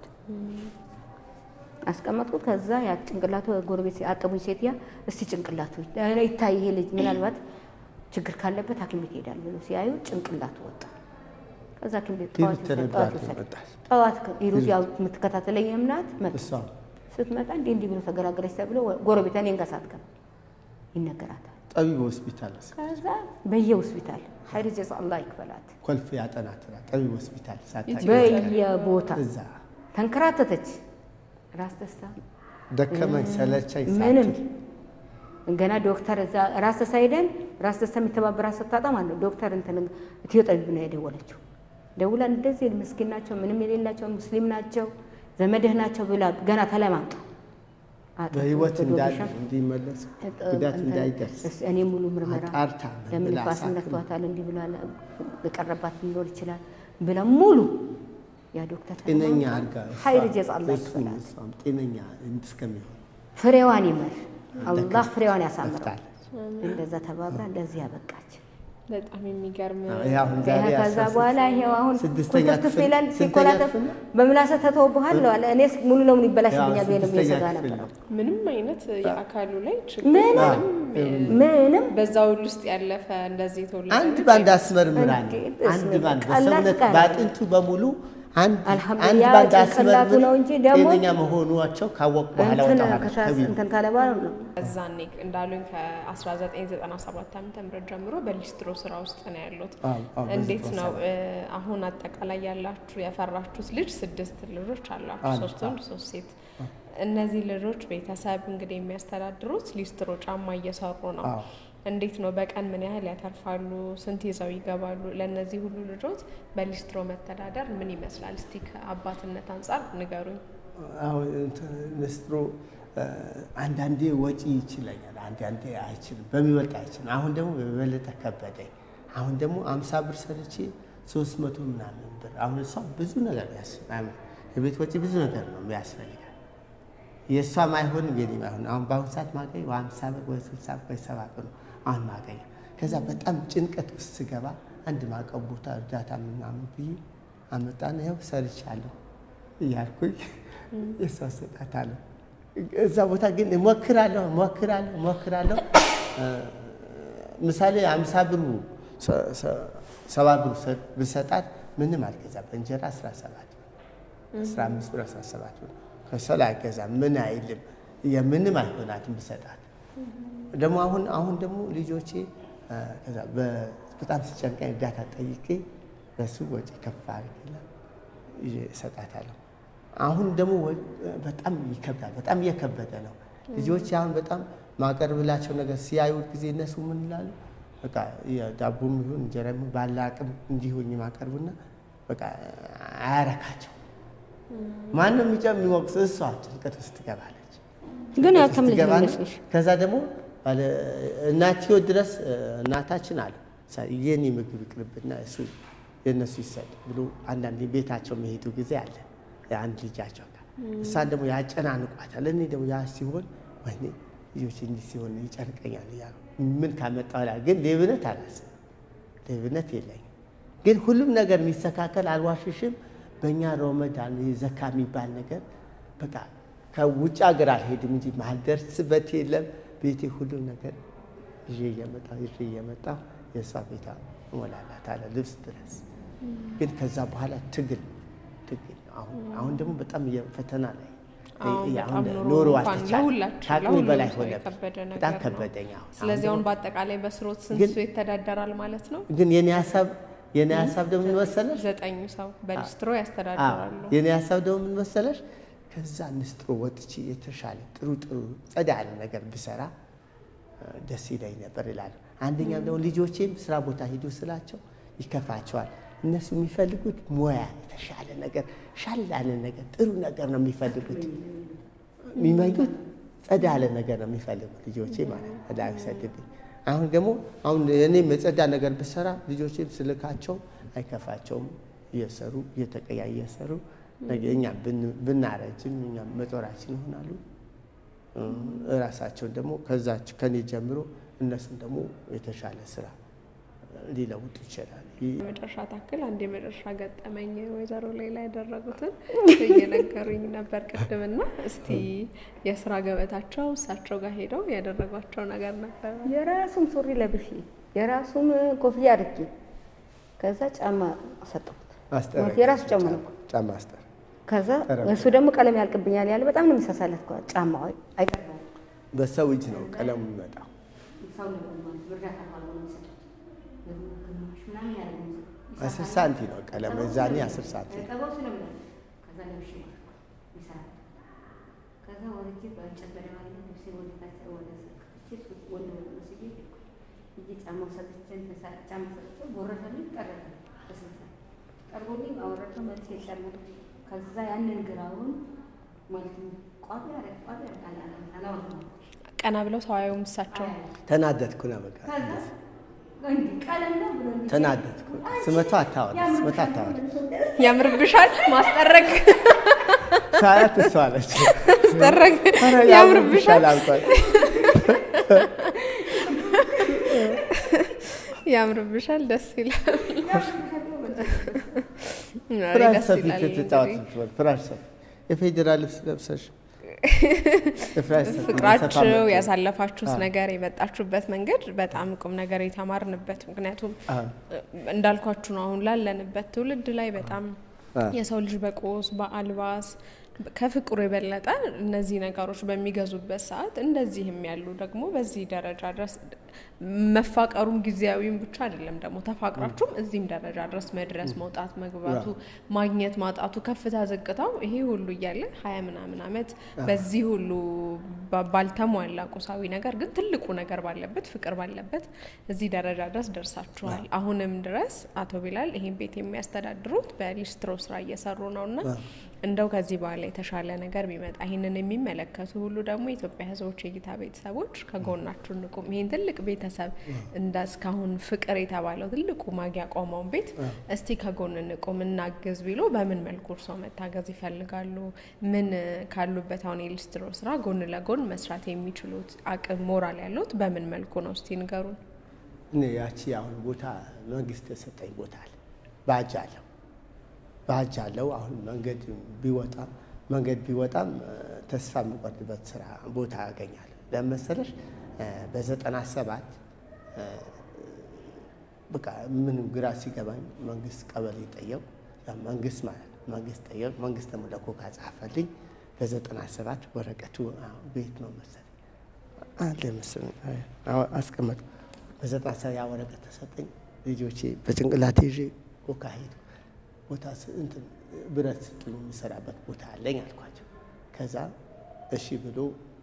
አስቀመጥኩት። ከዛ ያ ጭንቅላቱ ጎረቤት አጠቡኝ ሴትያ እስቲ ጭንቅላቱ ይታይ ይሄ ልጅ ምናልባት ችግር ካለበት ሐኪም ቤት ይሄዳል ብሎ ሲያዩ ጭንቅላቱ ወጣ። ከዛ ሐኪም ቤት ጠዋት ሂሩት ይወሰድ- ጠዋት ተነግሯት ይወሰድ። መጣች። ጠዋት ከ- ሂሩት ያው የምትከታተለኝ እምናት መጣ። እሷ ስትመጣ እንዲህ እንዲህ ብሎ ተገላገለች ተብሎ ጎረቤት እኔን ጋር ሳትገባ ይነገራታል። ጠቢብ ሆስፒታል ወሰ- ከዛ በየሆስፒታል ሀይር ጀዛ አላህ ይክፈላት ኮልፌ ያጠናትናል። ጠቢብ ሆስፒታል ሳታውቂ በየቦታ እዛ ተንከራተተች። ራስ ደስታ ደከመኝ ሰለቸኝ ምንም ሳትል ገና ዶክተር እዛ ራስ ደስታ ሄደን ራስ ደስታ የሚተባበራት ስታጣ ማለት ነው ዶክተር እንትን ኢትዮ ጠቢብ ነው የደወለችው። ደውላ እንደዚህ ምስኪን ናቸው፣ ምንም የሌላቸው ሙስሊም ናቸው፣ ዘመድህ ናቸው ብላ ገና ተለማምጣ አጥንቱ በህይወት እንዳለ ዶግሻ እንዲመለስ ጉዳት እንትን እንዳይደርስ እስ- እኔ ሙሉ ምርመራ አጣርታ ለምን ብላ ኳስ ሳትል ነክቷታል እንዲህ ብሏል የቀረባት ሊኖር ይችላል ብላ ሙሉ ያ ዶክተር ጤነኛ አድርጋ ሀይር ጀዛ አላህ እሱም ይክፈላት እሷም ጤነኛ እስከሚሆን ፍሬዋን ይመር አላህ ፍሬዋን ያሳምረው ለፍታለች። እንደዛ ተባብራ ለዚህ ያበቃች በጣም የሚገርም ይሄ አሁን ዛሬ ይሄ ከዛ አስራ ስድስት በኋላ ይሄው አሁን ስድስተኛ ኩልትፍትፍ ክፍል ይላል ስንተኛ ሲኮላተፍ ክፍል ነው? በምላሰ ተተውብሃል ለዋለ እኔስ ሙሉ ለሙሉ ይበላሽብኛል ያው ብዬ ነው ስድስተኛ የሰጋ ክፍል ነበር ነው። ምንም አይነት የአካሉ ላይ ችግር ምንም ምንም በዛ ሁሉ ውስጥ ያለፈ እንደዚህ የተወለደ አንድ ልጅ ባንድ አስመርምራ ነው። እንዴ፣ አንድ በስመ ባንድ አብ። ቀላል በሰውነት ስቃይ በአጥንቱ በሙሉ አንድ አልሐምዱሊላህ አንድ ያ ባንድ ጭንቅላቱ አስመርምራ ነው እንጂ ደግሞ ጤነኛ መሆኗቸው ካወቅ በኋላ እንትን ወጣኋላ ከታስ እንትን ካለ በኋላ ነው እዛኔ እንዳሉኝ ከ1997 ዓ ም ጀምሮ በሊስትሮ ስራ ውስጥ ነው ያሉት። አዎ፣ አዎ፣ በዚህ እንዴት ነው ተወሰነ። እ፣ አሁን አጠቃላይ ያላችሁ ያፈራችሁት ልጅ ስድስት ልጆች አላችሁ፣ አሉ፣ ሶስት ወንድ ሶስት ሴት። እነዚህ ልጆች ቤተሰብ እንግዲህ የሚያስተዳድሩት ሊስትሮ ጫማ እየሰሩ ነው። አዎ። እንዴት ነው በቀን ምን ያህል ያተርፋሉ? ስንት ይዘው ይገባሉ? ለእነዚህ ሁሉ ልጆች በሊስትሮ መተዳደር ምን ይመስላል? እስቲ ከአባትነት አንጻር ንገሩኝ። አሁን እንትን ንስትሮ እ፣ አንዳንዴ ወጪ ይችለኛል፣ አንዳንዴ አይችልም። በሚበልጥ አይችልም። አሁን ደግሞ በበለጠ ከበደኝ። አሁን ደግሞ አምሳ ብር ሰርቼ ሶስት መቶ ምናምን ብር አሁን እሷ ብዙ ነገር ያስ የቤት ወጪ ብዙ ነገር ነው ያስፈልጋል። የእሷም አይሆንም የኔም አይሆንም። አሁን በአሁኑ ሰዓት ማገኝ ወይ ሀምሳ ብር ወይ ስልሳ ብር ወይ ሰባ ብር ነው አሁን ማገኝ። ከዛ በጣም ጭንቀት ውስጥ ስገባ አንድ ማቀብ ቦታ እርዳታ ምናምን ብዬ አመጣና ያው ሰርቻለሁ እያልኩኝ የሷ ሰጣታለሁ። እዛ ቦታ ግን እሞክራለሁ እሞክራለሁ እሞክራለሁ። ምሳሌ አምሳ ብሩ ሰባ ብሩ ብሰጣት ምንም አልገዛም። በእንጀራ 17 15 ብር 17 ብር ከሰል አይገዛም። ምን አይልም። የምንም አይሆናትም ብሰጣት። ደግሞ አሁን አሁን ደግሞ ልጆቼ ከዛ በጣም ሲጨንቀኝ እርዳታ ጠይቄ በሱ ወጪ ከፍ አድርጌላ እሰጣታለሁ። አሁን ደግሞ በጣም ይከብዳል። በጣም እየከበደ ነው። ልጆች አሁን በጣም ማቀርብላቸው ነገር ሲያዩ ጊዜ እነሱ ምን ይላሉ? በቃ የዳቦም ይሁን እንጀራ ይሁን ባለ አቅም እንዲሆኝ ማቀርብና በቃ አያረካቸው። ማንም የሚጨም የሚወቅስ እሷ ጭንቀት ውስጥ ትገባለች። ግን ያልተም ልጅ ነው ይመስልሽ? ከዛ ደግሞ እናትዮ ድረስ እናታችን አለ የኔ ምግብ ይቅርብና እሱ የእነሱ ይሰጥ ብሎ አንዳንድ ቤታቸው መሄዱ ጊዜ አለ አንድ ልጃቸው ጋር እሷን ደግሞ ያጨናንቋታል። እኔ ደግሞ ያ ሲሆን ወይኔ ልጆች እንዲህ ሲሆን ይጨንቀኛል እያሉ ምን ካመጣ ላ ግን ሌብነት አላስብም። ሌብነት የለኝም። ግን ሁሉም ነገር የሚስተካከል አልዋሽሽም። በእኛ ረመዳን ዘካ የሚባል ነገር በቃ ከውጭ ሀገር አልሄድም እንጂ ማልደርስበት የለም። ቤቴ ሁሉም ነገር ይዤ እየመጣሁ ይዤ እየመጣሁ የእሷ ቤታ እሞላላታለሁ ልብስ ድረስ። ግን ከዛ በኋላ ትግል ትግል አሁን አሁን ደግሞ በጣም ፈተና ላይ ኑሮ ከአቅሜ በላይ ሆነ። በጣም ከበደኝ። ስለዚህ አሁን በአጠቃላይ በስሮት ስንት ሰው ይተዳደራል ማለት ነው? ግን የኔ ሀሳብ የኔ ሀሳብ ደግሞ ምን መሰለሽ? ዘጠኙ ሰው በሊስትሮ ያስተዳድራሉ። የኔ ሀሳብ ደግሞ ምን መሰለሽ? ከዛ ንስጥሮ ወጥቼ የተሻለ ጥሩ ጥሩ ጸዳ ያለ ነገር ብሰራ ደስ ይለኝ ነበር ይላሉ። አንደኛም ደግሞ ልጆቼም ስራ ቦታ ሂዱ ስላቸው ይከፋቸዋል። እነሱ የሚፈልጉት ሙያ የተሻለ ነገር ሻል ያለ ነገር ጥሩ ነገር ነው የሚፈልጉት። የሚመኙት ጸዳ ያለ ነገር ነው የሚፈልጉት ልጆቼ ማለት ጸዳ ይሰድብኝ። አሁን ደግሞ አሁን እኔም የጸዳ ነገር ብሰራ ልጆቼም ስልካቸው አይከፋቸውም። እየሰሩ እየተቀያ እየሰሩ እኛ ብናረጅም እኛ መጦራችን ይሆናሉ። እራሳቸውን ደግሞ ከዛች ከኔ ጀምሮ እነሱም ደግሞ የተሻለ ስራ ሊለውጡ ይችላል። የመጨረሻ ታክል አንድ የመጨረሻ ገጠመኝ ወይዘሮ ሌላ ያደረጉትን እየነገሩኝ ነበር ቅድምና፣ እስቲ የስራ ገበታቸው እሳቸው ጋር ሄደው ያደረጓቸው ነገር ነበር። የራሱም ሱሪ ለብሼ የራሱም ኮፍያ አድርጌ ከዛ ጫማ ሰጠሁት። የራሱ ጫማ ነው ጫማ አስጠር ከዛ እሱ ደግሞ ቀለም ያልቅብኛል ያለ በጣም ነው የሚሳሳለት ጫማ አይቀርም። በሰው እጅ ነው ቀለሙ የሚመጣው። አስር ሳንቲ ነው ቀለሙ የዛኔ አስር ሳንቲ ከዛ ያንን ግራውን ማለት ቋቢ ቋቢ ቀና ብለው ሰው አየውም። እሳቸው ተናደድኩ ነው በቃ ተናደድኩ። ስመቷ አታወራ ስመቷ አታወራ ያምርብሻል ማስጠረግ ሳያት እሷ አለች ማስጠረግ ያምርብሻል አልኳት። ያምርብሻል ደስ ይላል። ፍራሽ ደስ ሰፊ ይላል ትጫወት እንግዲህ። ስትሆን ፍራሽ ሰፊ የፌዴራል ልብስ ለብሰሽ የፍራሽ ሰፊ ፍቅራችሁ የሰፋ ያሳለፋችሁት አዎ። ነገር የመጣችሁበት መንገድ በጣም ቁም ነገር የተማርንበት ምክንያቱም አዎ። እንዳልኳችሁ ነው አሁን ላለንበት ትውልድ ላይ በጣም አዎ። የሰው ልጅ በቁስ በአልባስ ከፍቅሩ የበለጠ እነዚህ ነገሮች በሚገዙበት ሰዓት እንደዚህም ያሉ ደግሞ በዚህ ደረጃ ድረስ መፋቀሩም ጊዜያዊም ብቻ አይደለም ደግሞ ተፋቅራችሁም እዚህም ደረጃ ድረስ መድረስ መውጣት መግባቱ ማግኘት ማጣቱ ከፍታ ዝቅታው ይሄ ሁሉ እያለ ሀያ ምናምን አመት በዚህ ሁሉ ባ- ባልተሟላ ቁሳዊ ነገር ግን ትልቁ ነገር ባለበት ፍቅር ባለበት እዚህ ደረጃ ድረስ ደርሳችኋል። አሁንም ድረስ አቶ ቢላል ይሄን ቤት የሚያስተዳድሩት በሊስትሮ ስራ እየሰሩ ነው እና እንደው ከዚህ በኋላ የተሻለ ነገር ቢመጣ ይህንን የሚመለከቱ ሁሉ ደግሞ የኢትዮጵያ ሕዝቦች የእይታ ቤተሰቦች ከጎናችሁ እንቁም። ይህን ትልቅ ቤተሰብ እንደ እስካሁን ፍቅር የተባለው ትልቁ ማጊያ ቆመውን ቤት እስቲ ከጎን እንቁም እናግዝ ቢሉ በምን መልኩ እርስዎ መታገዝ ይፈልጋሉ? ምን ካሉበት አሁን የሊስትሮ ስራ ጎን ለጎን መስራት የሚችሉት አቅም ሞራል ያሉት በምን መልኩ ነው? እስቲ ንገሩን። እኔ ያቺ አሁን ቦታ መንግስት የሰጠኝ ቦታ አለ። ባጅ አለው ባጅ አለው። አሁን መንገድ ቢወጣም መንገድ ቢወጣም እ፣ ተስፋ የምቆርጥበት ስራ ቦታ ያገኛል። ለምን መሰለሽ እ፣ በዘጠና ሰባት እ፣ በቃ ምንም ግራ ሲገባኝ መንግስት ቀበሌ ጠየቁ። ያ መንግስት ማለት ነው መንግስት ጠየቁ። መንግስት ደግሞ ለኮካ ጻፈልኝ። በዘጠና ሰባት ወረቀቱ አዎ፣ ቤት ነው መሰለኝ አለ መሰለኝ አዎ፣ አስቀመጡ። በዘጠና ሰባት ያ ወረቀት ተሰጠኝ። ልጆቼ በጭንቅላቴ ይዤ ኮካ ሄዱ። ቦታ ስ- እንትን ብረት ስጡኝ የሚሰራበት ቦታ አለኝ አልኳቸው። ከዛ እሺ ብሎ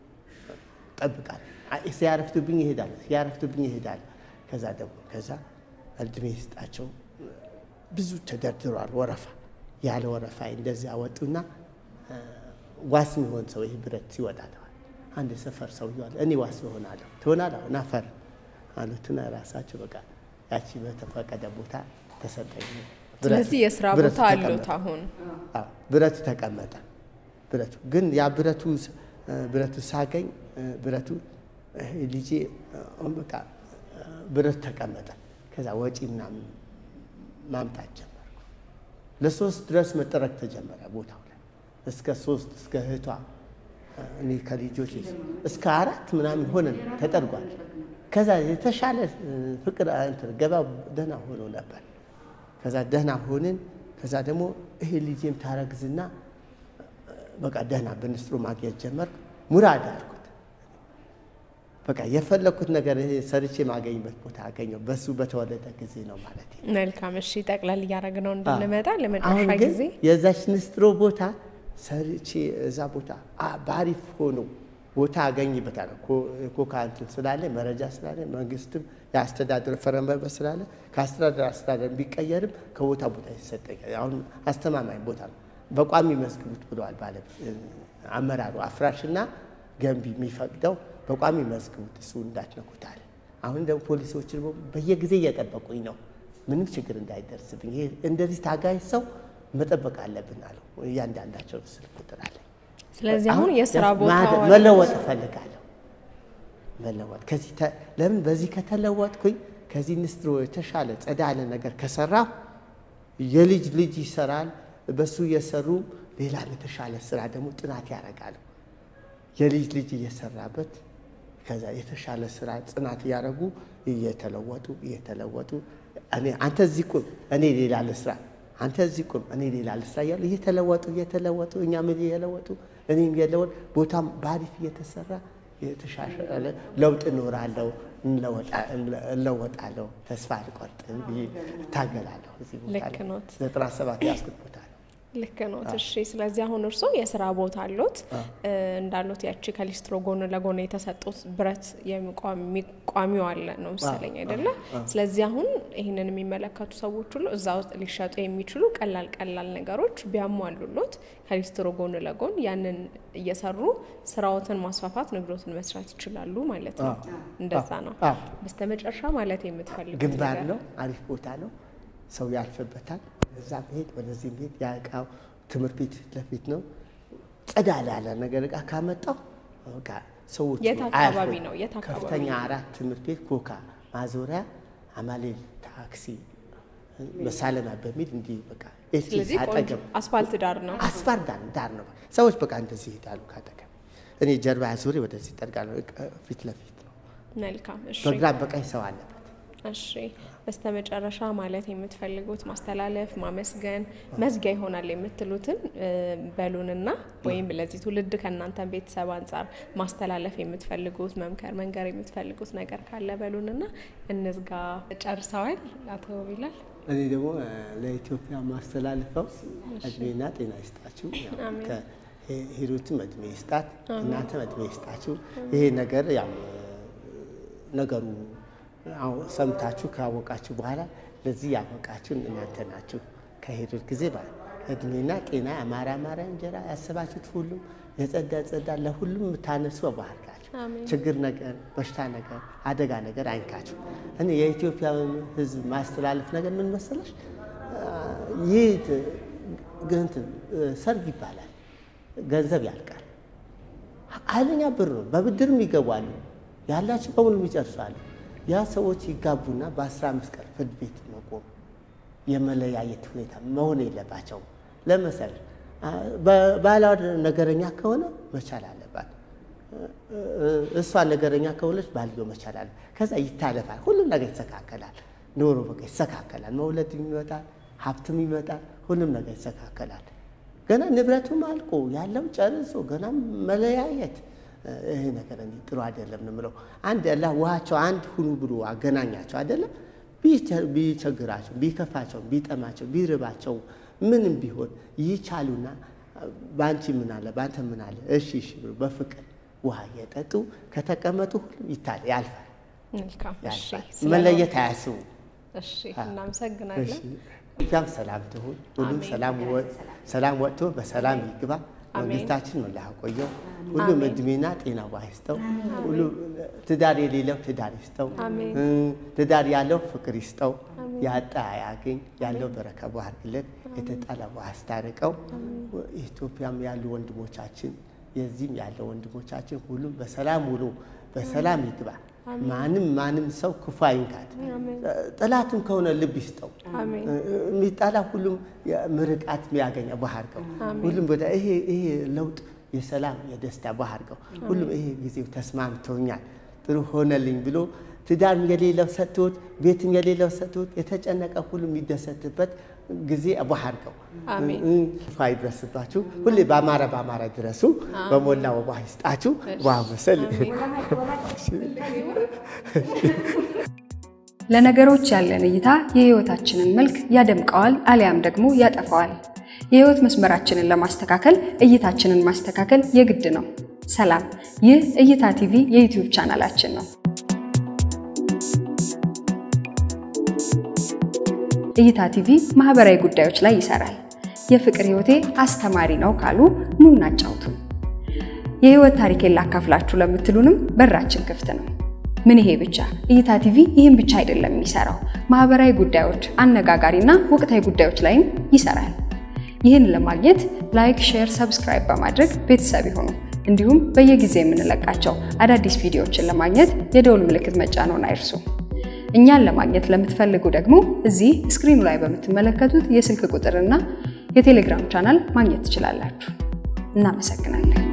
ጠብቃል። ሲያረፍቱብኝ ይሄዳል፣ ሲያረፍቱብኝ ይሄዳል። ከዛ ደግሞ ከዛ እድሜ ይስጣቸው ብዙ ተደርድሯል ወረፋ። ያለ ወረፋ እንደዚህ አወጡና እ፣ ዋስ የሚሆን ሰው ይህ ብረት ሲወጣለዋል። አንድ የሰፈር ሰው ይዋል እኔ ዋስ እሆናለሁ ትሆናለህ ናፈር አሉትና ራሳቸው በቃ ያቺ በተፈቀደ ቦታ ተሰጠኝ። ብረቱ- ስለዚህ የስራ ብረቱ ቦታ አሉት ተቀመጠ። አሁን አዎ፣ ብረቱ ተቀመጠ። ብረቱ ግን ያ ብረቱ ስ- እ፣ ብረቱ ሳገኝ እ፣ ብረቱ ይሄ ልጄ እ፣ በቃ እ፣ ብረቱ ተቀመጠ። ከዛ ወጪ ምናምን ማምጣት ጀመርኩ። ለሶስት ድረስ መጠረግ ተጀመረ ቦታው ላይ እስከ ሶስት እስከ እህቷ እ፣ እኔ ከልጆች እስከ አራት ምናምን ሆነን ተጠርጓል። ከዛ የተሻለ እ፣ ፍቅር እ፣ እንትን ገበያው ደህና ሆኖ ነበር። ከዛ ደህና ሆንን። ከዛ ደግሞ ይሄ ልጄም ታረግዝና በቃ ደህና በንስጥሮ ማግኘት ጀመርኩ። ሙራድ አልኩት። በቃ የፈለግኩት ነገር ይሄ ሰርቼ ማገኝበት ቦታ አገኘው። በሱ በተወለደ ጊዜ ነው ማለት ነው። መልካም። እሺ ጠቅለል እያደረግነው እንድንመጣ አሁን ለመጨረሻ ግን ጊዜ የዛች ንስጥሮ ቦታ ሰርቼ እዛ ቦታ አ- በአሪፍ ሆኖ ቦታ አገኝበታለሁ። ኮ- ኮካ እንትን ስላለ መረጃ ስላለ መንግስትም የአስተዳደር ፈረንበበት ስላለ ከአስተዳደር አስተዳደር ቢቀየርም ከቦታ ቦታ ይሰጠኛል። አሁን አስተማማኝ ቦታ ነው። በቋሚ መዝግቡት ብለዋል ባለ አመራሩ አፍራሽና ገንቢ የሚፈቅደው በቋሚ መዝግቡት እሱ እንዳትነኩት አለ። አሁን ደግሞ ፖሊሶች ደግሞ በየጊዜ እየጠበቁኝ ነው ምንም ችግር እንዳይደርስብኝ። ይሄ እንደዚህ ታጋይ ሰው መጠበቅ አለብን አለው። እያንዳንዳቸው ስልክ ቁጥር አለ። ስለዚህ አሁን የስራ ማ- ቦታ መለወጥ እፈልጋለሁ። መለወጥ ከዚህ ተ- ለምን በዚህ ከተለወጥኩኝ ከዚህ ንስጥሮ የተሻለ ጸዳ ያለ ነገር ከሰራሁ የልጅ ልጅ ይሰራል። በሱ እየሰሩ ሌላ የተሻለ ስራ ደግሞ ጥናት ያደርጋሉ። የልጅ ልጅ እየሰራበት ከዛ የተሻለ ስራ ጽናት እያደረጉ እየተለወጡ እየተለወጡ እኔ አንተ እዚህ ቁም እኔ ሌላ ልስራ፣ አንተ እዚህ ቁም እኔ ሌላ ልስራ እያሉ እየተለወጡ እየተለወጡ እኛም እየለወጡ እኔም እየለወጥ ቦታም በአሪፍ እየተሰራ የተሻሻለ ለውጥ እኖራለሁ፣ እንለወጣ- እለወጣለሁ፣ ተስፋ አልቆርጥም ብዬ እታገላለሁ። እዚህ ቦታ ልክ ላይ ኖት። ዘጠና ሰባት ያስኩት ቦታ ነው። ልክ ነው። እሺ፣ ስለዚህ አሁን እርስዎ የስራ ቦታ አሎት እ፣ እንዳሉት ያቺ ከሊስትሮ ጎን ለጎን የተሰጡት ብረት የሚቋሚ- ቋሚው አለ ነው መሰለኝ አይደለ? ስለዚህ አሁን ይህንን የሚመለከቱ ሰዎች ሁሉ እዛ ውስጥ ሊሸጡ የሚችሉ ቀላል ቀላል ነገሮች ቢያሟሉሎት ከሊስትሮ ጎን ለጎን ያንን እየሰሩ ስራዎትን ማስፋፋት፣ ንግዶትን መስራት ይችላሉ ማለት ነው። እንደዛ ነው። አዎ። በስተመጨረሻ ማለት የምትፈልጉት ግንባር ነገር? ነው። አሪፍ ቦታ ነው። ሰው ያልፍበታል። እዛ መሄድ ወደዚህ መሄድ ያ እቃው ትምህርት ቤት ፊት ለፊት ነው። ጸዳ ያለ ነገር እቃ ካመጣው በቃ ሰዎች የት አካባቢ አያልፉም። ነው? የት አካባቢ ከፍተኛ አራት ትምህርት ቤት ኮካ ማዞሪያ አማሌል ታክሲ መሳለማ በሚል እንዲህ በቃ ኤቲኤስ ስለዚህ ቆንጆ አጠገብ አስፋልት ዳር ነው። አስፋር ዳር ዳር ነው። ሰዎች በቃ እንደዚህ ይሄዳሉ ካጠገብ። እኔ ጀርባ ዙሪ ወደዚህ ጠርጋለሁ። ፊት ለፊት ነው። መልካም እሺ። በግራ በቀኝ ሰው አለበት። እሺ በስተመጨረሻ ማለት የምትፈልጉት ማስተላለፍ፣ ማመስገን፣ መዝጊያ ይሆናል የምትሉትን እ፣ በሉንና ወይም ለዚህ ትውልድ ከእናንተ ቤተሰብ አንጻር ማስተላለፍ የምትፈልጉት መምከር፣ መንገር የምትፈልጉት ነገር ካለ በሉንና እንዝጋ። ጨርሰዋል አቶ ቢላል? እኔ ደግሞ እ፣ ለኢትዮጵያ ማስተላልፈው እድሜና ጤና ይስጣችሁ። ያው አሜን። ከሂሩትም እድሜ ይስጣት፣ እናንተም እድሜ ይስጣችሁ። ይሄ ነገር ያው እ፣ ነገሩ አዎ ሰምታችሁ ካወቃችሁ በኋላ ለዚህ ያበቃችሁን እናንተ ናችሁ። ከሂሩት ጊዜ ባለ እድሜና ጤና አማራ አማራ እንጀራ ያሰባችሁት ሁሉም የጸዳ ጸዳ ለሁሉም የምታነሱ ባርካችሁ። አሜን። ችግር ነገር፣ በሽታ ነገር፣ አደጋ ነገር አይንካችሁ። እኔ የኢትዮጵያ ሕዝብ ማስተላለፍ ነገር ምን መሰለሽ፣ ይህ ት- እንትን ሰርግ ይባላል፣ ገንዘብ ያልቃል። ኃይለኛ ብር ነው። በብድርም ይገባሉ፣ ያላቸው በሙሉ ይጨርሳሉ። ያ ሰዎች ይጋቡና በአስራ አምስት ቀን ፍርድ ቤት መቆም የመለያየት ሁኔታ መሆን የለባቸውም። ለምሳሌ ባሏ ነገረኛ ከሆነ መቻል አለባት። እሷ ነገረኛ ከሆነች ባልዮ መቻል አለ። ከዛ ይታለፋል። ሁሉም ነገር ይስተካከላል። ኑሮ በቃ ይስተካከላል። መውለድም ይመጣል፣ ሀብትም ይመጣል። ሁሉም ነገር ይስተካከላል። ገና ንብረቱም አልቆ ያለው ጨርሶ ገና መለያየት ይሄ ነገር እንዲህ ጥሩ አይደለም ነው የምለው። አንድ ያላ ውሃቸው አንድ ሁኑ ብሎ አገናኛቸው አይደለም። ቢቸግራቸው፣ ቢከፋቸው፣ ቢጠማቸው፣ ቢርባቸው ምንም ቢሆን ይቻሉና በአንቺ ምን አለ በአንተ ምን አለ እሺ እሺ ብሎ በፍቅር ውሃ እየጠጡ ከተቀመጡ ሁሉም ይታል ያልፋል መልካም። እሺ፣ ያልፋል። ስለ- መለየት አያስቡ። እሺ፣ እናመሰግናለን። እዚያም ሰላም ትሁን። ሁሉም ሰላም ወ- ሰላም ወጥቶ በሰላም ይግባ። መንግስታችን መላ ቆየው። ሁሉም አሜን። እድሜና ጤና ዋ ይስጠው። ሁሉ ትዳር የሌለው ትዳር ይስጠው። አሜን። እ፣ ትዳር ያለው ፍቅር ይስጠው። ያጣ ያገኝ ያለው በረከት ያድርግለት። የተጣላ ያስታርቀው። ኢትዮጵያም ያሉ ወንድሞቻችን የዚህም ያለው ወንድሞቻችን ሁሉም በሰላም ውሎ በሰላም ይግባ። ማንም ማንም ሰው ክፉ አይንካት። ጠላትም ከሆነ ልብ ይስጠው። አሜን። የሚጣላ ሁሉም ምርቃት የሚያገኘ ባህርገው ሁሉም ቦታ ይሄ ይሄ ለውጥ የሰላም የደስታ ባህርገው ሁሉም ይሄ ጊዜው ተስማምቶኛል ጥሩ ሆነልኝ ብሎ ትዳር የሌለው ሰጥቶት ቤትን የሌለው ሰጥቶት የተጨነቀ ሁሉም የሚደሰትበት ጊዜ ባህርገው አሜን። ክፉ አይድረስባችሁ። ሁሌ በአማረ በአማረ ድረሱ። በሞላ ወባ ይስጣችሁ። ዋ መሰል ለነገሮች ያለን እይታ የህይወታችንን መልክ ያደምቀዋል አሊያም ደግሞ ያጠፋዋል። የህይወት መስመራችንን ለማስተካከል እይታችንን ማስተካከል የግድ ነው። ሰላም፣ ይህ እይታ ቲቪ የዩቲዩብ ቻናላችን ነው። እይታ ቲቪ ማህበራዊ ጉዳዮች ላይ ይሰራል። የፍቅር ህይወቴ አስተማሪ ነው ካሉ ኑ እናጫውቱ። የህይወት ታሪኬን ላካፍላችሁ ለምትሉንም በራችን ክፍት ነው። ምን ይሄ ብቻ? እይታ ቲቪ ይህን ብቻ አይደለም የሚሰራው፣ ማህበራዊ ጉዳዮች፣ አነጋጋሪና ወቅታዊ ጉዳዮች ላይም ይሰራል። ይህን ለማግኘት ላይክ፣ ሼር፣ ሰብስክራይብ በማድረግ ቤተሰብ ይሁኑ። እንዲሁም በየጊዜው የምንለቃቸው አዳዲስ ቪዲዮዎችን ለማግኘት የደውል ምልክት መጫንዎን አይርሱ። እኛን ለማግኘት ለምትፈልጉ ደግሞ እዚህ ስክሪኑ ላይ በምትመለከቱት የስልክ ቁጥርና የቴሌግራም ቻናል ማግኘት ትችላላችሁ። እናመሰግናለን።